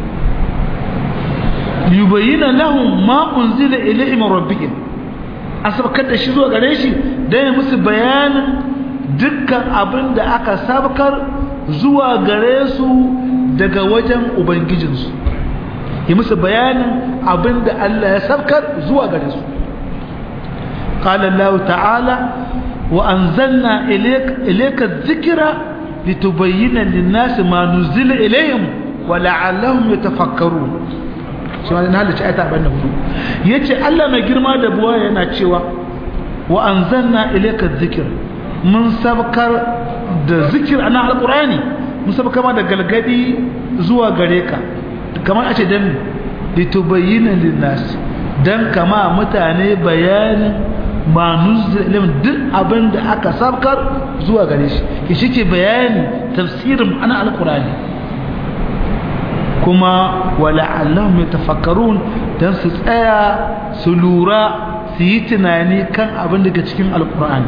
yubayyana lahum ma unzila ilayhim rabbihim asabkar da shi zuwa gare shi dan ya musu bayanin dukkan abin da aka sabkar zuwa gare su daga wajen ubangijinsu yi musu bayanin abin da Allah ya sabkar zuwa gare su قال الله تعالى وأنزلنا إليك, إليك الذكر لتبين للناس ما نزل إليهم ولعلهم يتفكرون shi ma na halitta ayata abin da hudu ya ce Allah mai girma da buwa yana cewa wa an zanna ilaika zikir mun sabkar da zikir ana alƙurani mun sabkar ma da galgadi zuwa gare ka kamar a ce dan litubayyana linnas dan kama mutane bayanin ma nuzulin duk abin da aka sabkar zuwa gare shi ki shike bayani tafsirin ana alƙurani kuma wala'allahum yatafakkarun dan su tsaya su lura su yi tunani kan abin daga cikin alkur'ani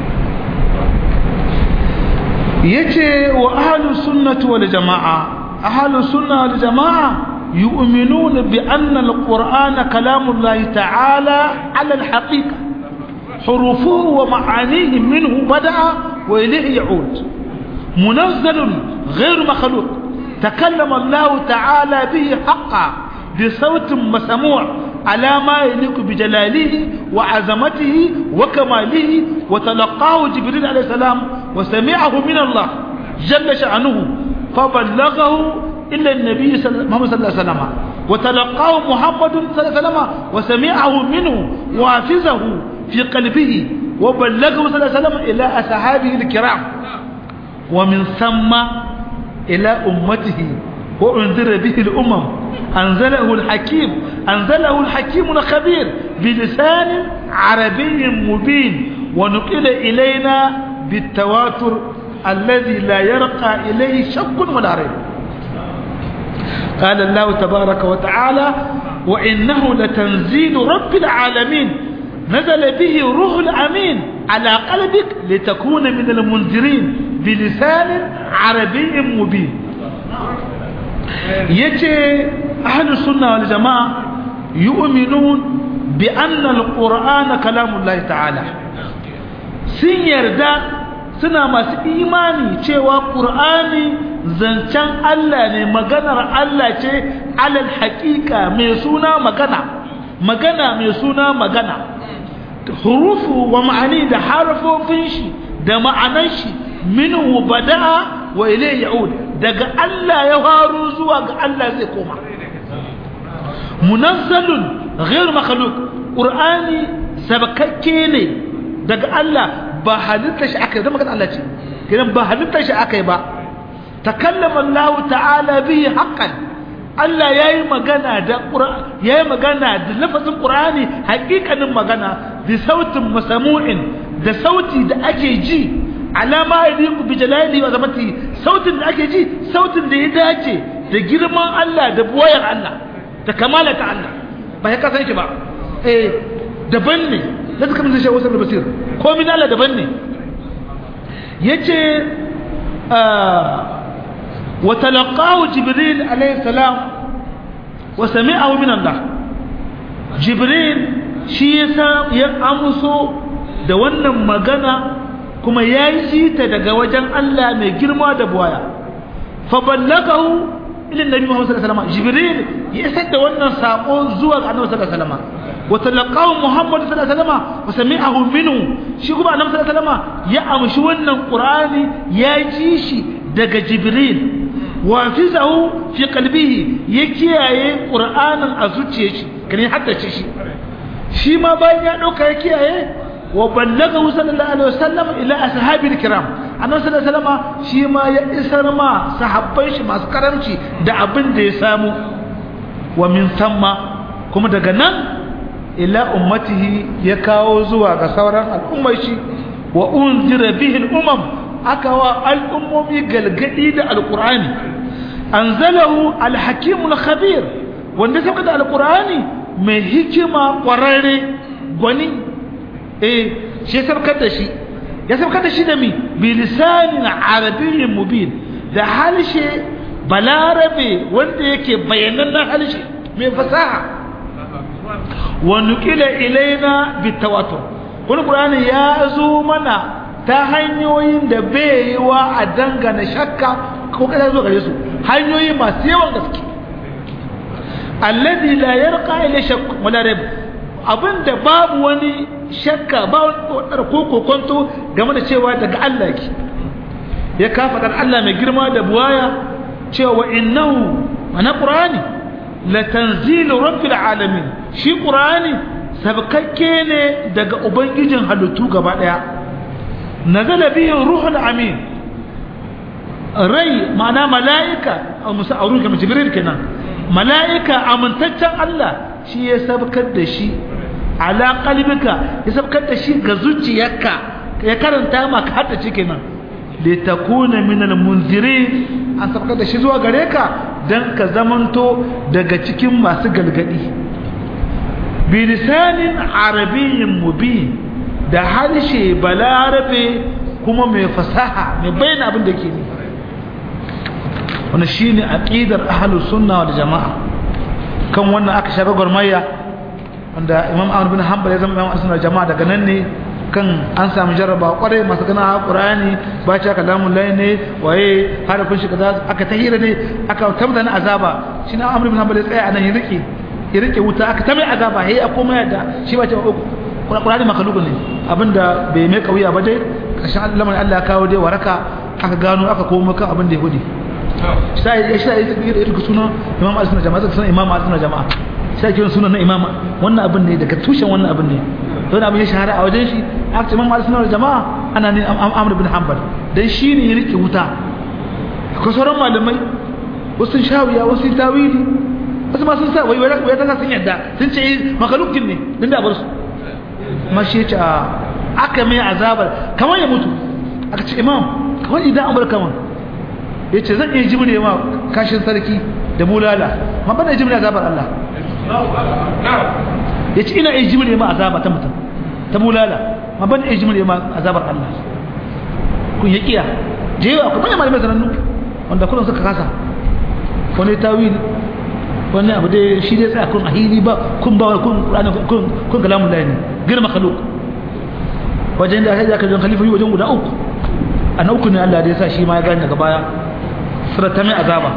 yace wa ahlus sunnati wal jamaa ahlus sunna wal jamaa yu'minuna bi anna alqur'ana kalamullahi ta'ala 'ala alhaqiqa hurufuhu wa ma'anihi minhu bada'a wa ilayhi ya'ud munazzalun ghayr makhluq تكلم الله تعالى به حقا بصوت مسموع على ما يليق بجلاله وعظمته وكماله وتلقاه جبريل عليه السلام وسمعه من الله جل شأنه فبلغه إلا النبي محمد صلى الله عليه وسلم وتلقاه محمد صلى الله عليه وسلم وسمعه منه وحفظه في قلبه وبلغه صلى الله عليه وسلم إلى أصحابه الكرام ومن ثم إلى أمته وأنذر به الأمم أنزله الحكيم أنزله الحكيم الخبير بلسان عربي مبين ونقل إلينا بالتواتر الذي لا يرقى إليه شك ولا ريب قال الله تبارك وتعالى وإنه لتنزيل رب العالمين نزل به روح الأمين على قلبك لتكون من المنذرين بلسان عربي مبين يجي أهل السنة والجماعة يؤمنون بأن القرآن كلام الله تعالى sun yarda suna masu imani cewa ƙur'ani zancen Allah ne maganar Allah ce alal haƙiƙa mai suna magana magana mai suna magana hurufu wa ma'ani da harfofin shi da ma'anan shi minhu bada'a wa ilayhi ya'ud daga Allah ya faru zuwa ga Allah zai koma munazzalun ghayr makhluq qur'ani sabakakke ne daga Allah ba halitta shi akai da magana Allah ce kiran ba halitta shi akai ba takallama Allah ta'ala bihi haqqan Allah yayi magana da Qur'ani yayi magana da lafazin Qur'ani hakikanin magana bi sautin masamu'in da sauti da ake ji alama yadiku bi jalali wa zamati sautin da ake ji sautin da ya dace da girman Allah da buwayar Allah da kamala ta Allah ba ya kasan ki ba eh daban ne da suka mun shi wasu basir ko min Allah daban ne yace wa talaqahu jibril alayhi salam wa sami'ahu min Allah jibril shi yasa ya amso da wannan magana kuma ya yi ta daga wajen Allah mai girma da buwaya fa ballagahu ila nabi Muhammad sallallahu alaihi wasallam jibril ya isar da wannan sako zuwa ga annabi sallallahu alaihi wasallam wa talaqahu Muhammad sallallahu alaihi wasallam wa sami'ahu minhu shi kuma annabi sallallahu alaihi wasallam ya amshi wannan qur'ani ya ji shi daga jibril wa fizahu fi qalbihi ya kiyaye qur'anin a zuciyar shi kane haddace shi shi ma bayan ya dauka ya kiyaye wa ballagahu sallallahu alaihi wasallam ila ashabil kiram annabi sallallahu alaihi wasallam shi ma ya isar ma sahabban shi masu karamci da abin da ya samu wa min thamma kuma daga nan ila ummatihi ya kawo zuwa ga sauran al'ummar shi wa unzira bihi al'umam aka wa al'ummomi galgadi da alqur'ani anzalahu al-hakim al-khabir wanda sauka da alqur'ani mai hikima kwararre gwani eh shi ya sabkar da shi ya sabkar da shi da mi bilisanin arabiyyin mubin da halshe balarabe wanda yake bayanan halshe mai fasaha wa nuqila ilaina bitawatur wani qur'ani ya zo mana ta hanyoyin da bai yi wa a dangana shakka ko kada zo gare su hanyoyi masu yawan gaske alladhi la yarqa ila shakk wala rib abinda babu wani shakka ba wani ko kokonto game da cewa daga Allah yake ya kafa dan Allah mai girma da buwaya cewa innahu ana qur'ani la tanzilu rabbil alamin shi qur'ani sabkakke ne daga ubangijin halittu gaba daya nazala bihi ruhul amin rai ma'ana mala'ika a musa aurun kamar jibril kenan mala'ika amintaccen Allah shi ya sabkar da shi ala qalbika ya sabkar da shi ga zuciyarka ya karanta maka hadda cike nan li takuna min al munzirin an sabkar da shi zuwa gare ka dan ka zamanto daga cikin masu galgadi bi lisanin arabiyyin mubin da harshe balarabe kuma mai fasaha mai bayyana abin da ke ni wannan shine aqidar ahlus sunna wal jamaa kan wannan aka shaga gurmayya wanda imam ahmad bin hanbal ya zama imam sunna jama'a daga nan ne kan an samu jarraba kwarai masu gana qur'ani ba ci aka lamun lai ne waye harafin shi kaza aka tahira ne aka tabda na azaba shi na amr bin hanbal ya tsaya anan ya rike ya rike wuta aka tabai azaba hey a koma yadda shi ba ce qur'ani makalukun ne abinda bai mai kauya ba dai kashin Allah Allah ya kawo dai waraka aka gano aka koma kan abin da ya hudi sai ya sai ya rike sunan imam al-sunna jama'a sunan imam al-sunna jama'a sai kiran sunan na imama wannan abin ne daga tushen wannan abin ne don abin ya shahara a wajen shi aka ce imam al-sunnah jama'a ana ne amr bin hanbal dan shi ne ya rike wuta akwai sauran malamai wasu sun shawiya wasu sun tawili wasu ma sun sa wai wai ta sun yadda sun ce makalukin ne din da bar su ma shi ce aka mai azabar kamar ya mutu aka ce imam kamar idan an bar kamar ya ce zan iya jimre ma kashin sarki da bulala ma bana jimre azabar Allah ya ce ina iya jimre ma azaba ta mutum ta bulala ma bana iya jimre ma azabar Allah kun ya kiya da yawa akwai manyan malamai sanannu wanda kullum suka kasa wani tawil wani abu dai shi dai tsaya kun ahili ba kun ba kun qur'ani kun kun kalamun lahi ne girma khaluk wajen da aka jan khalifa wajen guda uku a na uku ne Allah da ya sa shi ma ya gane daga baya surata mai azaba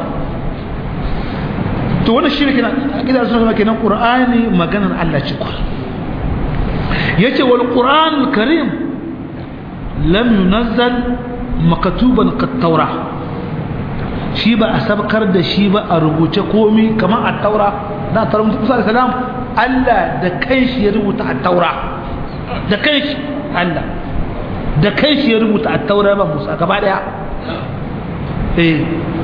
to wannan shi ne kina kida sun zama kenan qur'ani maganar Allah ce ku yace wal qur'anul karim lam yunazzal makatuban kat taura shi ba a sabkar da shi ba a rubuce komi kamar a taura da taura musa da salam Allah da kanshi ya rubuta a taura da kanshi Allah da kanshi ya rubuta a taura ba musa gaba daya eh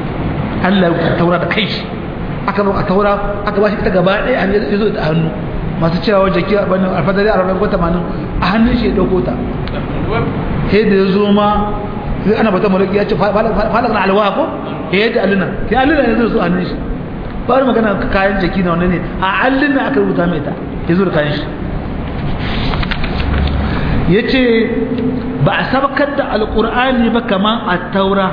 Allah ya rubuta taura da kanshi aka zo a taura aka bashi ita gaba daya an yi zo da hannu masu cewa jaki alfadari a ranar ko 80 a hannun shi ya dauko ta sai da ya zo ma sai ana bata malaki ya ce falak na alwa ko ya yi da alina ya alina ya zo su hannun shi ba wani magana kayan jaki na wannan ne a alina aka rubuta mai ta ya zo da kayan shi ya ce ba a sabakar da alkur'ani ba kamar a taura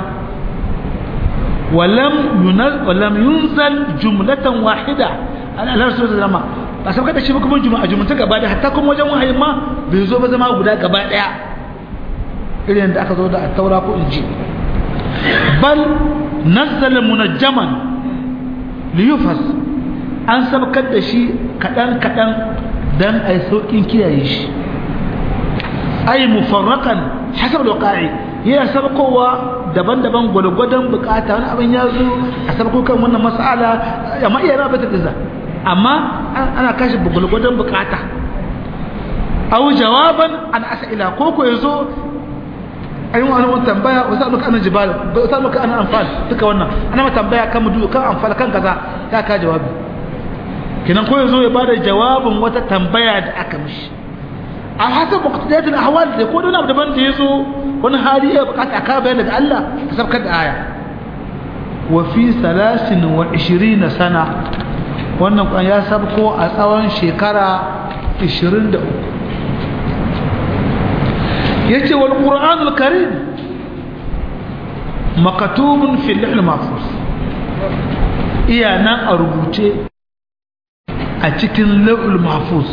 walam yunzal jumlatan wahida al'alar su da zama ba sabakar da shi ba kuma a jumlata gaba da hatta kuma wajen wahayi ma bai zo ba zama guda gaba daya irin da aka zo da taura ko inji bal nazzala munajjaman liyufas an sabakar da shi kadan kadan dan ai saukin kiyaye shi ay mufarraqan hasab alwaqa'i yana sabkowa daban-daban gwalgwadon bukata wani abin ya zo a sabko kan wannan mas'ala amma iya rabe ta kiza amma ana kashi gwalgwadon bukata aw jawaban an as'ila ko ko yazo ayin wani wani tambaya wasu aluka ana jibal wasu aluka ana amfal duka wannan ana ma tambaya kan mudu kan amfal kan kaza ya ka jawabi kinan ko yazo ya bada jawabin wata tambaya da aka mishi a hasab muqtadiyat al-ahwal da ko dona daban da yazo wani hali ya bukata ka bayyana da Allah ka sabkar da aya wa fi 23 sana wannan kan ya sabko a tsawon shekara 23 yace wal qur'an al-karim maktubun fi al mahfuz iya nan a rubuce a cikin lawul mahfuz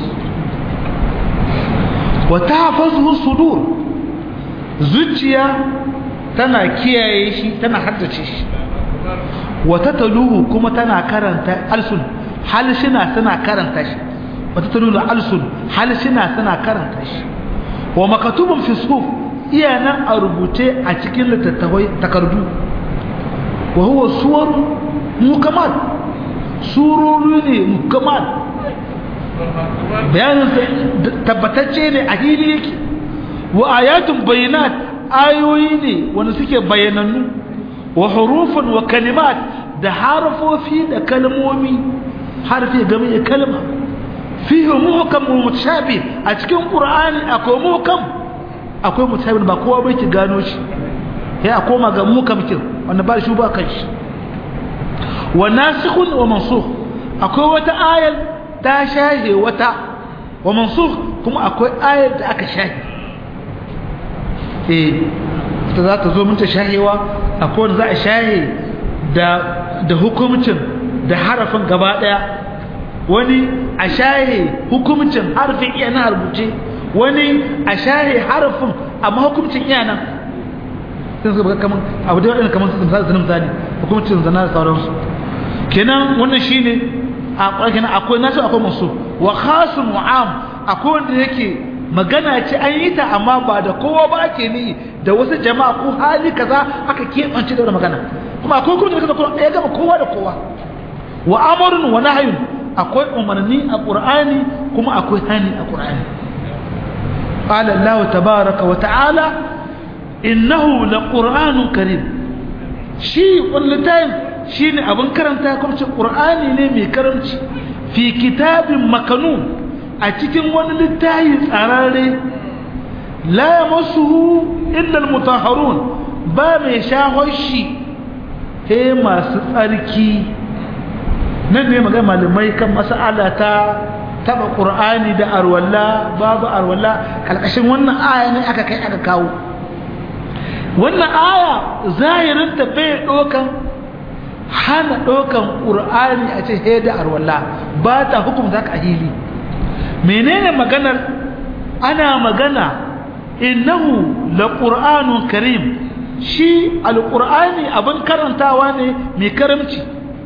wata hafazuhu sudur zuciya tana kiyaye shi tana haddace shi wata taluhu kuma tana karanta alsun halshina tana karanta shi wata taluhu alsun halshina tana karanta shi wa makatubun fi suf iya nan a rubuce a cikin littattafai takardu wa huwa suwar mukamal surori ne mukamal bayanin tabbatacce ne a hili yake wa ayatun bayinat ayoyi ne wanda suke bayanannu wa hurufun wa kalimat da harfofi da kalmomi harfi game da kalma fihi muhkam wa mutashabih a cikin qur'ani akwai muhkam akwai mutashabih ba kowa bai ki gano shi ya koma ga muhkam kin wanda ba shi ba kan shi wa nasikhun wa mansukh akwai wata ayar ta shahe wata wa mansukh kuma akwai ayar da aka shahe eh ta za ta zo minta shahewa akwai wanda za a shahe da da hukumcin da harafin gaba daya wani a shahe hukumcin harfin iya na rubuce wani a shahe harafin amma hukumcin iya nan sun suka kaman abu da waɗanda kaman sun zanen misali hukumcin zana da sauransu kenan wannan shine a ƙwarƙina akwai nasu akwai masu wa khasun wa'am akwai wanda yake magana ce an yi ta amma ba da kowa ba ake ni da wasu jama'a ko hali kaza aka keɓance da magana kuma akwai kuma da kuma ya gama kowa da kowa wa amrun wa nahyun akwai umarni a qur'ani kuma akwai hani a qur'ani qala allah tabaaraka wa ta'ala innahu laqur'anun karim shi wallahi shine abin karanta kuma ce qur'ani ne mai karamci fi kitabin makanun a cikin wani littafi tsararre la yamassuhu illa almutahharun ba mai shahon shi he masu tsarki nan ne magana malamai kan mas'ala ta taba qur'ani da arwalla babu arwalla kalkashin wannan aya ne aka kai aka kawo wannan aya zahirin ta bai dokan hana dokan qur'ani a ce he da arwalla ba ta hukunta ka hili menene maganar ana magana innahu laqur'anun karim shi alqur'ani abin karantawa ne mai karamci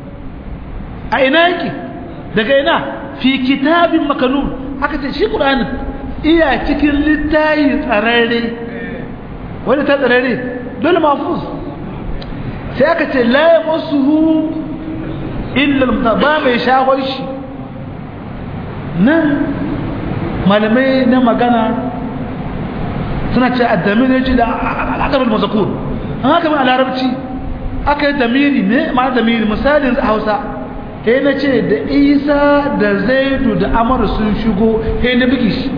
a ina yake daga ina fi kitabin makanun aka ce shi qur'ani iya cikin littayi tsararre wanda ta tsararre dole mafuz sai aka ce la yamassuhu illa al mai shahon shi nan malamai na magana suna ce addamir ya ce da al'adabin mazakur an haka mai larabci aka yi damiri ne ma damiri misalin a hausa he na ce da isa da zaidu da amar sun shigo he na biki shi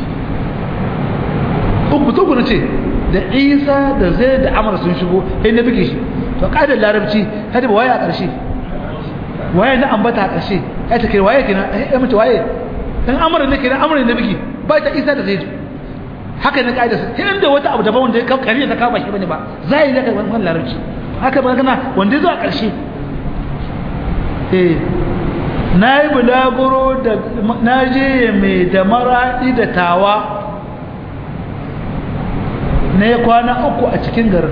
uku tuku na ce da isa da zaidu da amar sun shigo he na biki shi to ƙa'idar larabci ta ba waye a ƙarshe waye na ambata a ƙarshe ya ta kai waye kina ya mace waye dan amar ne kina amar ne biki ba ta isa da zaidu haka ne ƙa'idar sai inda wata abu daban wanda ka kare ta kama shi bane ba zai da wannan larabci haka ba kana wanda zuwa ƙarshe eh na yi bulaguro da na je mai da maraɗi da tawa na yi kwana uku a cikin garin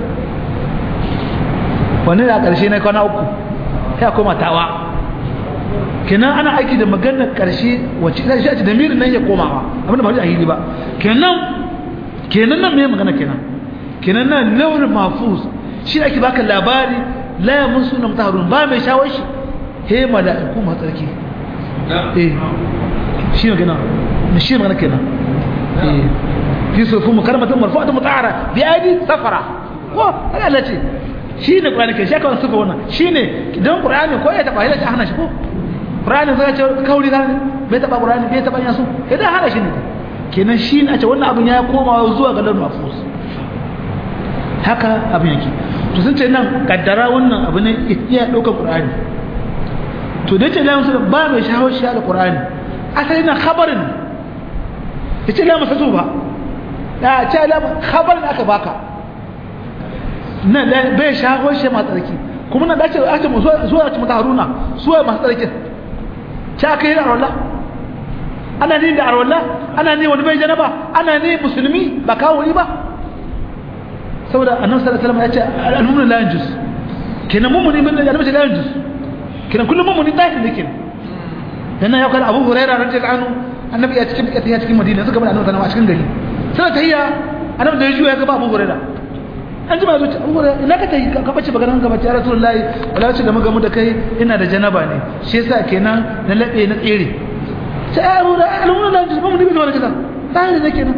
wani da ƙarshe na kwana uku ya koma tawa kenan ana aiki da maganar ƙarshe wacce ina shi a da mirin nan ya komawa abinda ba a hili ba kenan kenan nan mai magana kenan kenan nan launin mafus shi ake baka labari la ya musu na mutaharun ba mai shawar shi he mala'iku masu tsarki eh shi ne kenan shi ne magana kenan eh fi sufu mukarmatun marfu'atun mutahara bi aidi safara ko haka Allah ce shi ne Qur'ani ke shi aka sufa wannan shi ne idan Qur'ani ko ya taba hila ta hana shi ko Qur'ani zai ce kauri zan bai taba Qur'ani bai taba yasu idan hana shi ne kenan shi ne a ce wannan abin ya koma zuwa ga lal mafus haka abin yake to sun ce nan kaddara wannan abu ne iya ɗaukar Qur'ani to da ce la musu ba mai shaho shi al-Qur'ani asali na khabarin yace la musu ba da ce la khabarin aka baka nan bai shaho shi ma tsarki kuma nan dace ake mu zuwa ci mata haruna suwa masu tsarkin ta aka yi da arwallah ana ne da arwallah ana ne wani bai janaba ana ne musulmi ba kawo ba saboda annabi sallallahu alaihi wasallam ya ce al-mu'min la yanjus kenan mu'mini min da annabi la yanjus kenan kullum mu'mini tahir ne kenan dan nan ya kada Abu Hurairah radiyallahu anhu annabi ya cikin ya cikin Madina suka bar annabi sallallahu alaihi wasallam a cikin gari sai tahiyya annabi da ya juya ga Abu Hurairah an ji ba zuci Abu Hurairah ina ka tayi ka bace bagaran ka bace Rasulullahi wala ce da muga mu da kai ina da janaba ne shi yasa kenan na labe na tsere sai Abu Hurairah alhamdulillah la yanjus mu'mini min wala kaza tahir ne kenan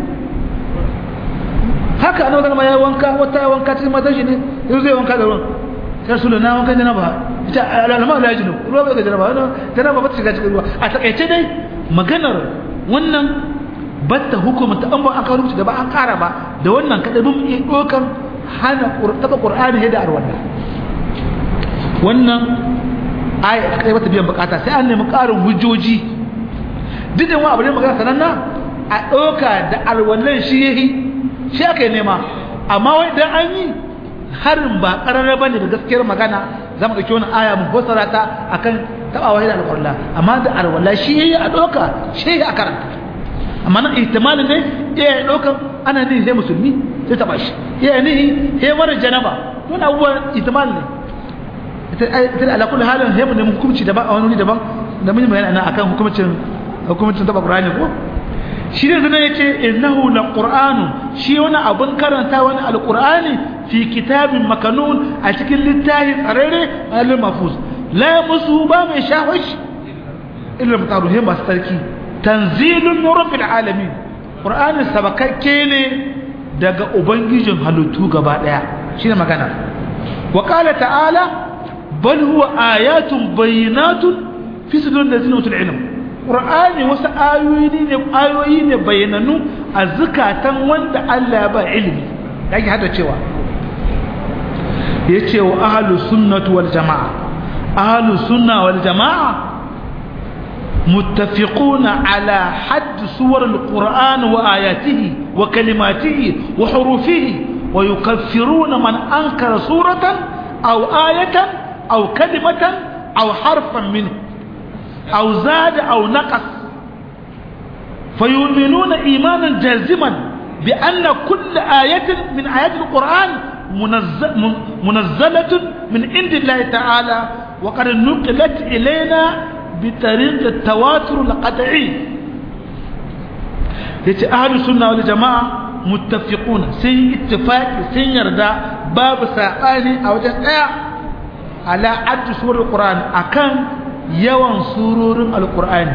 haka annabi sallama ya wanka wata wanka cikin matan shi ne yau zai wanka da ruwan sai rasulullah na wanka janaba ita alama la yajinu ruwa bai ga janaba janaba ba ta shiga cikin ruwa a takaice dai maganar wannan batta hukumta an ba an kawo rubuci da ba an kara ba da wannan kada bin iya dokan hana taba qur'ani da arwanda wannan aya kai bata biyan bukata sai an nemi karin hujjoji duk da wani abu ne magana sananna a doka da alwallan shi yayi shi aka yi nema amma wai dan an yi harin ba ƙararra ba ne da gaskiyar magana za mu ɗauki wani aya mu fassara ta akan taɓawa da alƙurla amma da alwala shi yayi a ɗauka shi a karanta amma nan ihtimalin ne iya ya ɗauka ana ne sai musulmi sai taɓa shi iya ne sai mara janaba wani abubuwan ihtimal ne ita da ala kulli halin sai mu nemi hukunci daban a wani wuri daban da mun yi bayani akan hukumcin hukumcin taɓa ƙur'ani ko shi ne zana ya ce innahu la ƙur'anu shi wani abin karanta wani alƙur'ani fi kitabin makanun a cikin littafi tsararre malin mafus la musu ba mai shahash illa mutaruhin masu tsarki tanzilun min rabbil alamin ƙur'ani sabakakke ne daga ubangijin halittu gaba ɗaya shine magana wa qala ta'ala bal huwa ayatun bayyinatun fi sudurin ladina utul ilm Qur'ani wasu ayoyi ne ayoyi ne bayananu a zukatan wanda Allah ya ba ilimi yake hada cewa yace wa ahlus sunnati wal jamaa ahlus sunna wal jamaa muttafiquna ala hadd suwar alquran wa ayatihi wa kalimatihi wa hurufihi wa yukaffiruna man ankara suratan aw ayatan aw kalimatan aw harfan minhu أو زاد أو نقص فيؤمنون إيمانا جازما بأن كل آية من آيات القرآن منزل منزلة من عند الله تعالى وقد نقلت إلينا بطريق التواتر القطعي yace ahlus sunna wal jamaa muttafiqun sun ittifaqi sun yarda babu sabani a wajen daya ala addu surul qur'an akan yawan surorin alkur'ani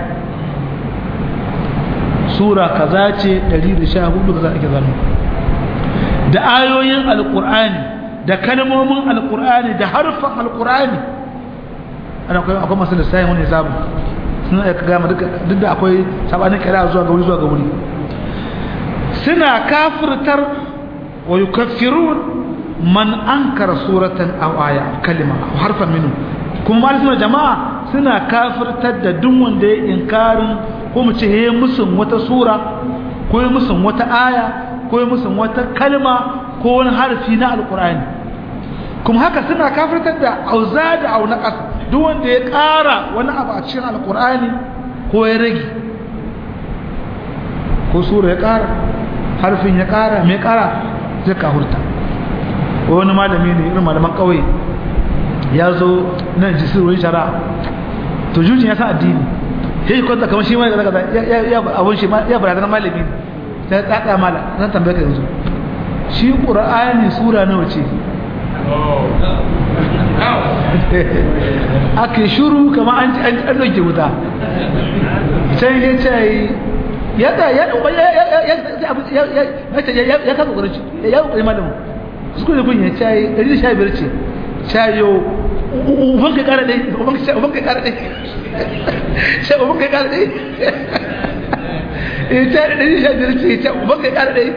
sura kaza ce 114 kaza ake zanu da ayoyin alkur'ani da kalmomin alkur'ani da harfan alkur'ani ana akwai akwai masu lissahin wani hisabu suna ya gama duk da akwai sabanin kira zuwa ga wuri zuwa ga wuri suna kafirtar wa yukaffirun man ankara suratan aw aya kalima aw harfan minhu kuma malamin jama'a suna kafirtar da duk wanda ya inkarin ko mu ce yayi musun wata sura ko yayi musun wata aya ko yayi musun wata kalma ko wani harfi na alqur'ani kuma haka suna kafirtar da auzada aw naqas duk wanda ya ƙara wani abu a cikin alqur'ani ko ya rage ko sura ya ƙara harfin ya ƙara mai ƙara zai kahurta wani malami ne irin malaman ƙauye ya zo nan ji sirrin shara to jujin ya san addini sai shi kwanta kamar shi ma daga ya abun shi ya barazana malami ta ya tsada mala zan tambaye ka yanzu shi qur'ani sura nawa ce ake shuru kamar an an an dauke wuta sai ya ce ya da ya ya ya ya ya ya ya ka kokarin ya kokarin malamin su ne kun ya ce 115 ce cayo uban ka kara dai uban ka kara dai sai uban ka kara dai eh ta da shi da ce ta uban ka kara dai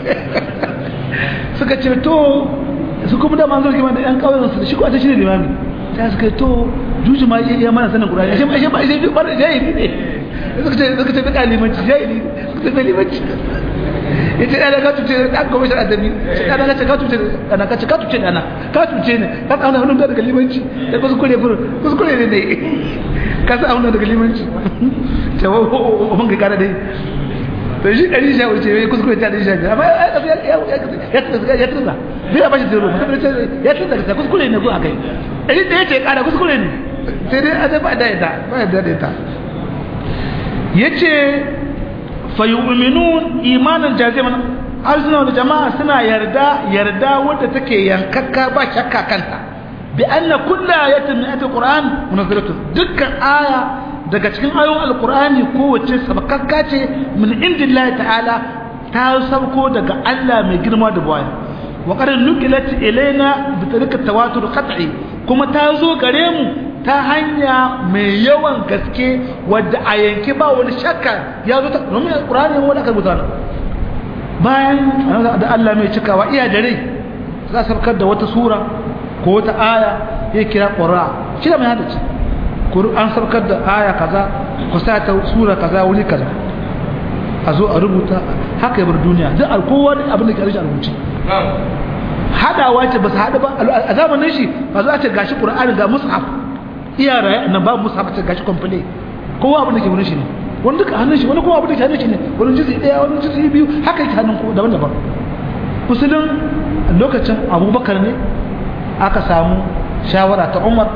suka ce to su kuma da manzo kima da yan kawai su shi ko ta shine limami sai suka to juju ma iya mana sanin qur'ani ashe ashe ba ashe ba jahili ne suka ce suka ce ba limanci jahili suka ce limanci yace da ka tuce da ko mishi adabi sai da ka ka tuce ana ka ka tuce ana ka tuce ne ka kauna hannun da daga limanci da kuskure fur kuskure ne dai ka sa hannun daga limanci ta wa mun ga kada dai to shi dari sha wuce wai kuskure ta dari sha amma ya ya ya ya tsaya bai ba shi zero ya tsaya ta kuskure ne ko akai dari da yace kada kuskure ne sai dai a ba da ita ba da ita yace fayu'minun imanan jaziman arzuna da jama'a suna yarda yarda wadda take yankakka ba shakka kanta bi anna kullu ayatin min ayatil qur'an munazzalatun dukkan aya daga cikin ayoyin alqur'ani kowace sabakakka ce min indillahi ta'ala ta sauko daga Allah mai girma da baya wa qad nuqilat ilaina bi tariqat tawatur qat'i kuma ta zo gare mu ta hanya mai yawan gaske wadda a yanki ba wani shakka ya zo ta domin alƙur'ani wanda aka rubuta bayan da Allah mai cikawa iya da rai za a sabkar da wata sura ko wata aya ya kira ƙura shi da mai hada ce an sabkar da aya kaza ku sa ta sura kaza wuri kaza a zo a rubuta haka ya bar duniya duk alkowa abin da ke rashin rubuce hadawa ce ba su haɗu ba a zamanin shi ba za a ce gashi ƙur'ani ga mushaf iya raye nan babu musa bace gashi komple kowa abin da ke wurin shi ne wani duka hannun shi wani kuma abin da ke hannun shi ne wani jizi daya wani jizi biyu haka yake hannun ko daban-daban musulun lokacin abubakar ne aka samu shawara ta umar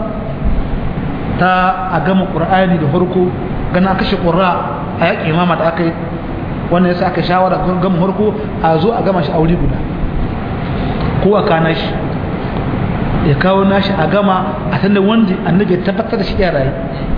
ta a gama qur'ani da farko gana kashe qurra a yaƙi imama da aka yi wannan yasa aka shawara gama farko a zo a gama shi a wuri guda ko a kana shi ya kawo nashi a gama a tanda wanda annabi ya tabbatar da shi ya rayu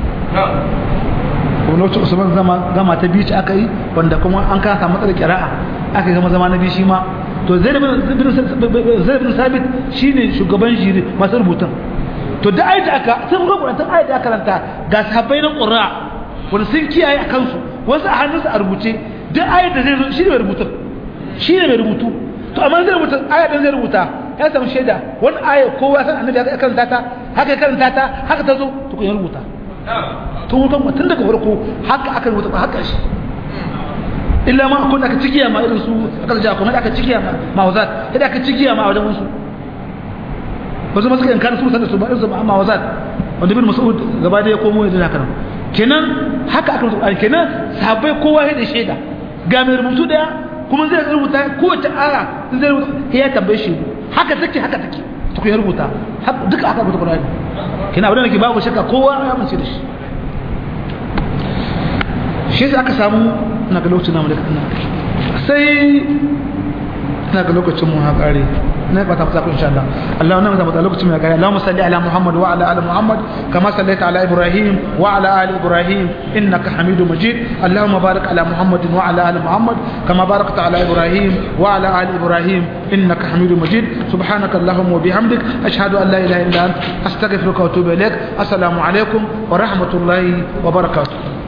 ko lokacin usman zama gama ta biyu aka yi wanda kuma an kasa matsalar kira'a aka gama zama na biyu shi ma to zai bin sabit shine shugaban jiri masu rubutun to da ayat aka sun ga kurantar ayat da aka ranta ga sahabbai na qurra wanda sun kiyaye a kansu wasu a hannunsu a rubuce duk ayat da zai zo shine mai rubutun shine mai rubutu to amma zai rubuta ayat da zai rubuta ya samu shaida wani aya kowa san annabi ya karanta ta haka ya karanta ta haka ta zo to kun rubuta tun hutan tun daga farko haka aka rubuta ba haka shi illa ma akwai aka cikiya ma irin su aka ja kuma aka cikiya ma mawazat idan aka cikiya ma wajen wasu wasu masu kan kan su sanar su ba irin su ma mawazat wanda bin mas'ud gaba da ya komo ya haka kenan haka aka rubuta kenan sahabbai kowa ya da shaida ga mai rubutu daya kuma zai rubuta kowace aya zai rubuta ya tambaye shi haka take haka take to ya rubuta duka aka rubuta Qur'ani kina abin da ke babu shakka kowa ya mace da shi shi sai aka samu na ga lokacin namu da kana sai na ga lokacin mu ha kare na ba ta fata ku insha Allah Allah wannan ta fata lokacin mai gaya Allahumma salli ala Muhammad wa ala ali Muhammad kama sallaita ala Ibrahim wa ala ali Ibrahim innaka Hamidum Majid Allahumma barik ala Muhammad wa ala ali Muhammad kama barakta ala Ibrahim wa ala ali Ibrahim innaka Hamidum Majid subhanaka Allahumma wa bihamdik ashhadu an la ilaha illa anta astaghfiruka wa atubu ilaik assalamu alaikum wa rahmatullahi wa barakatuh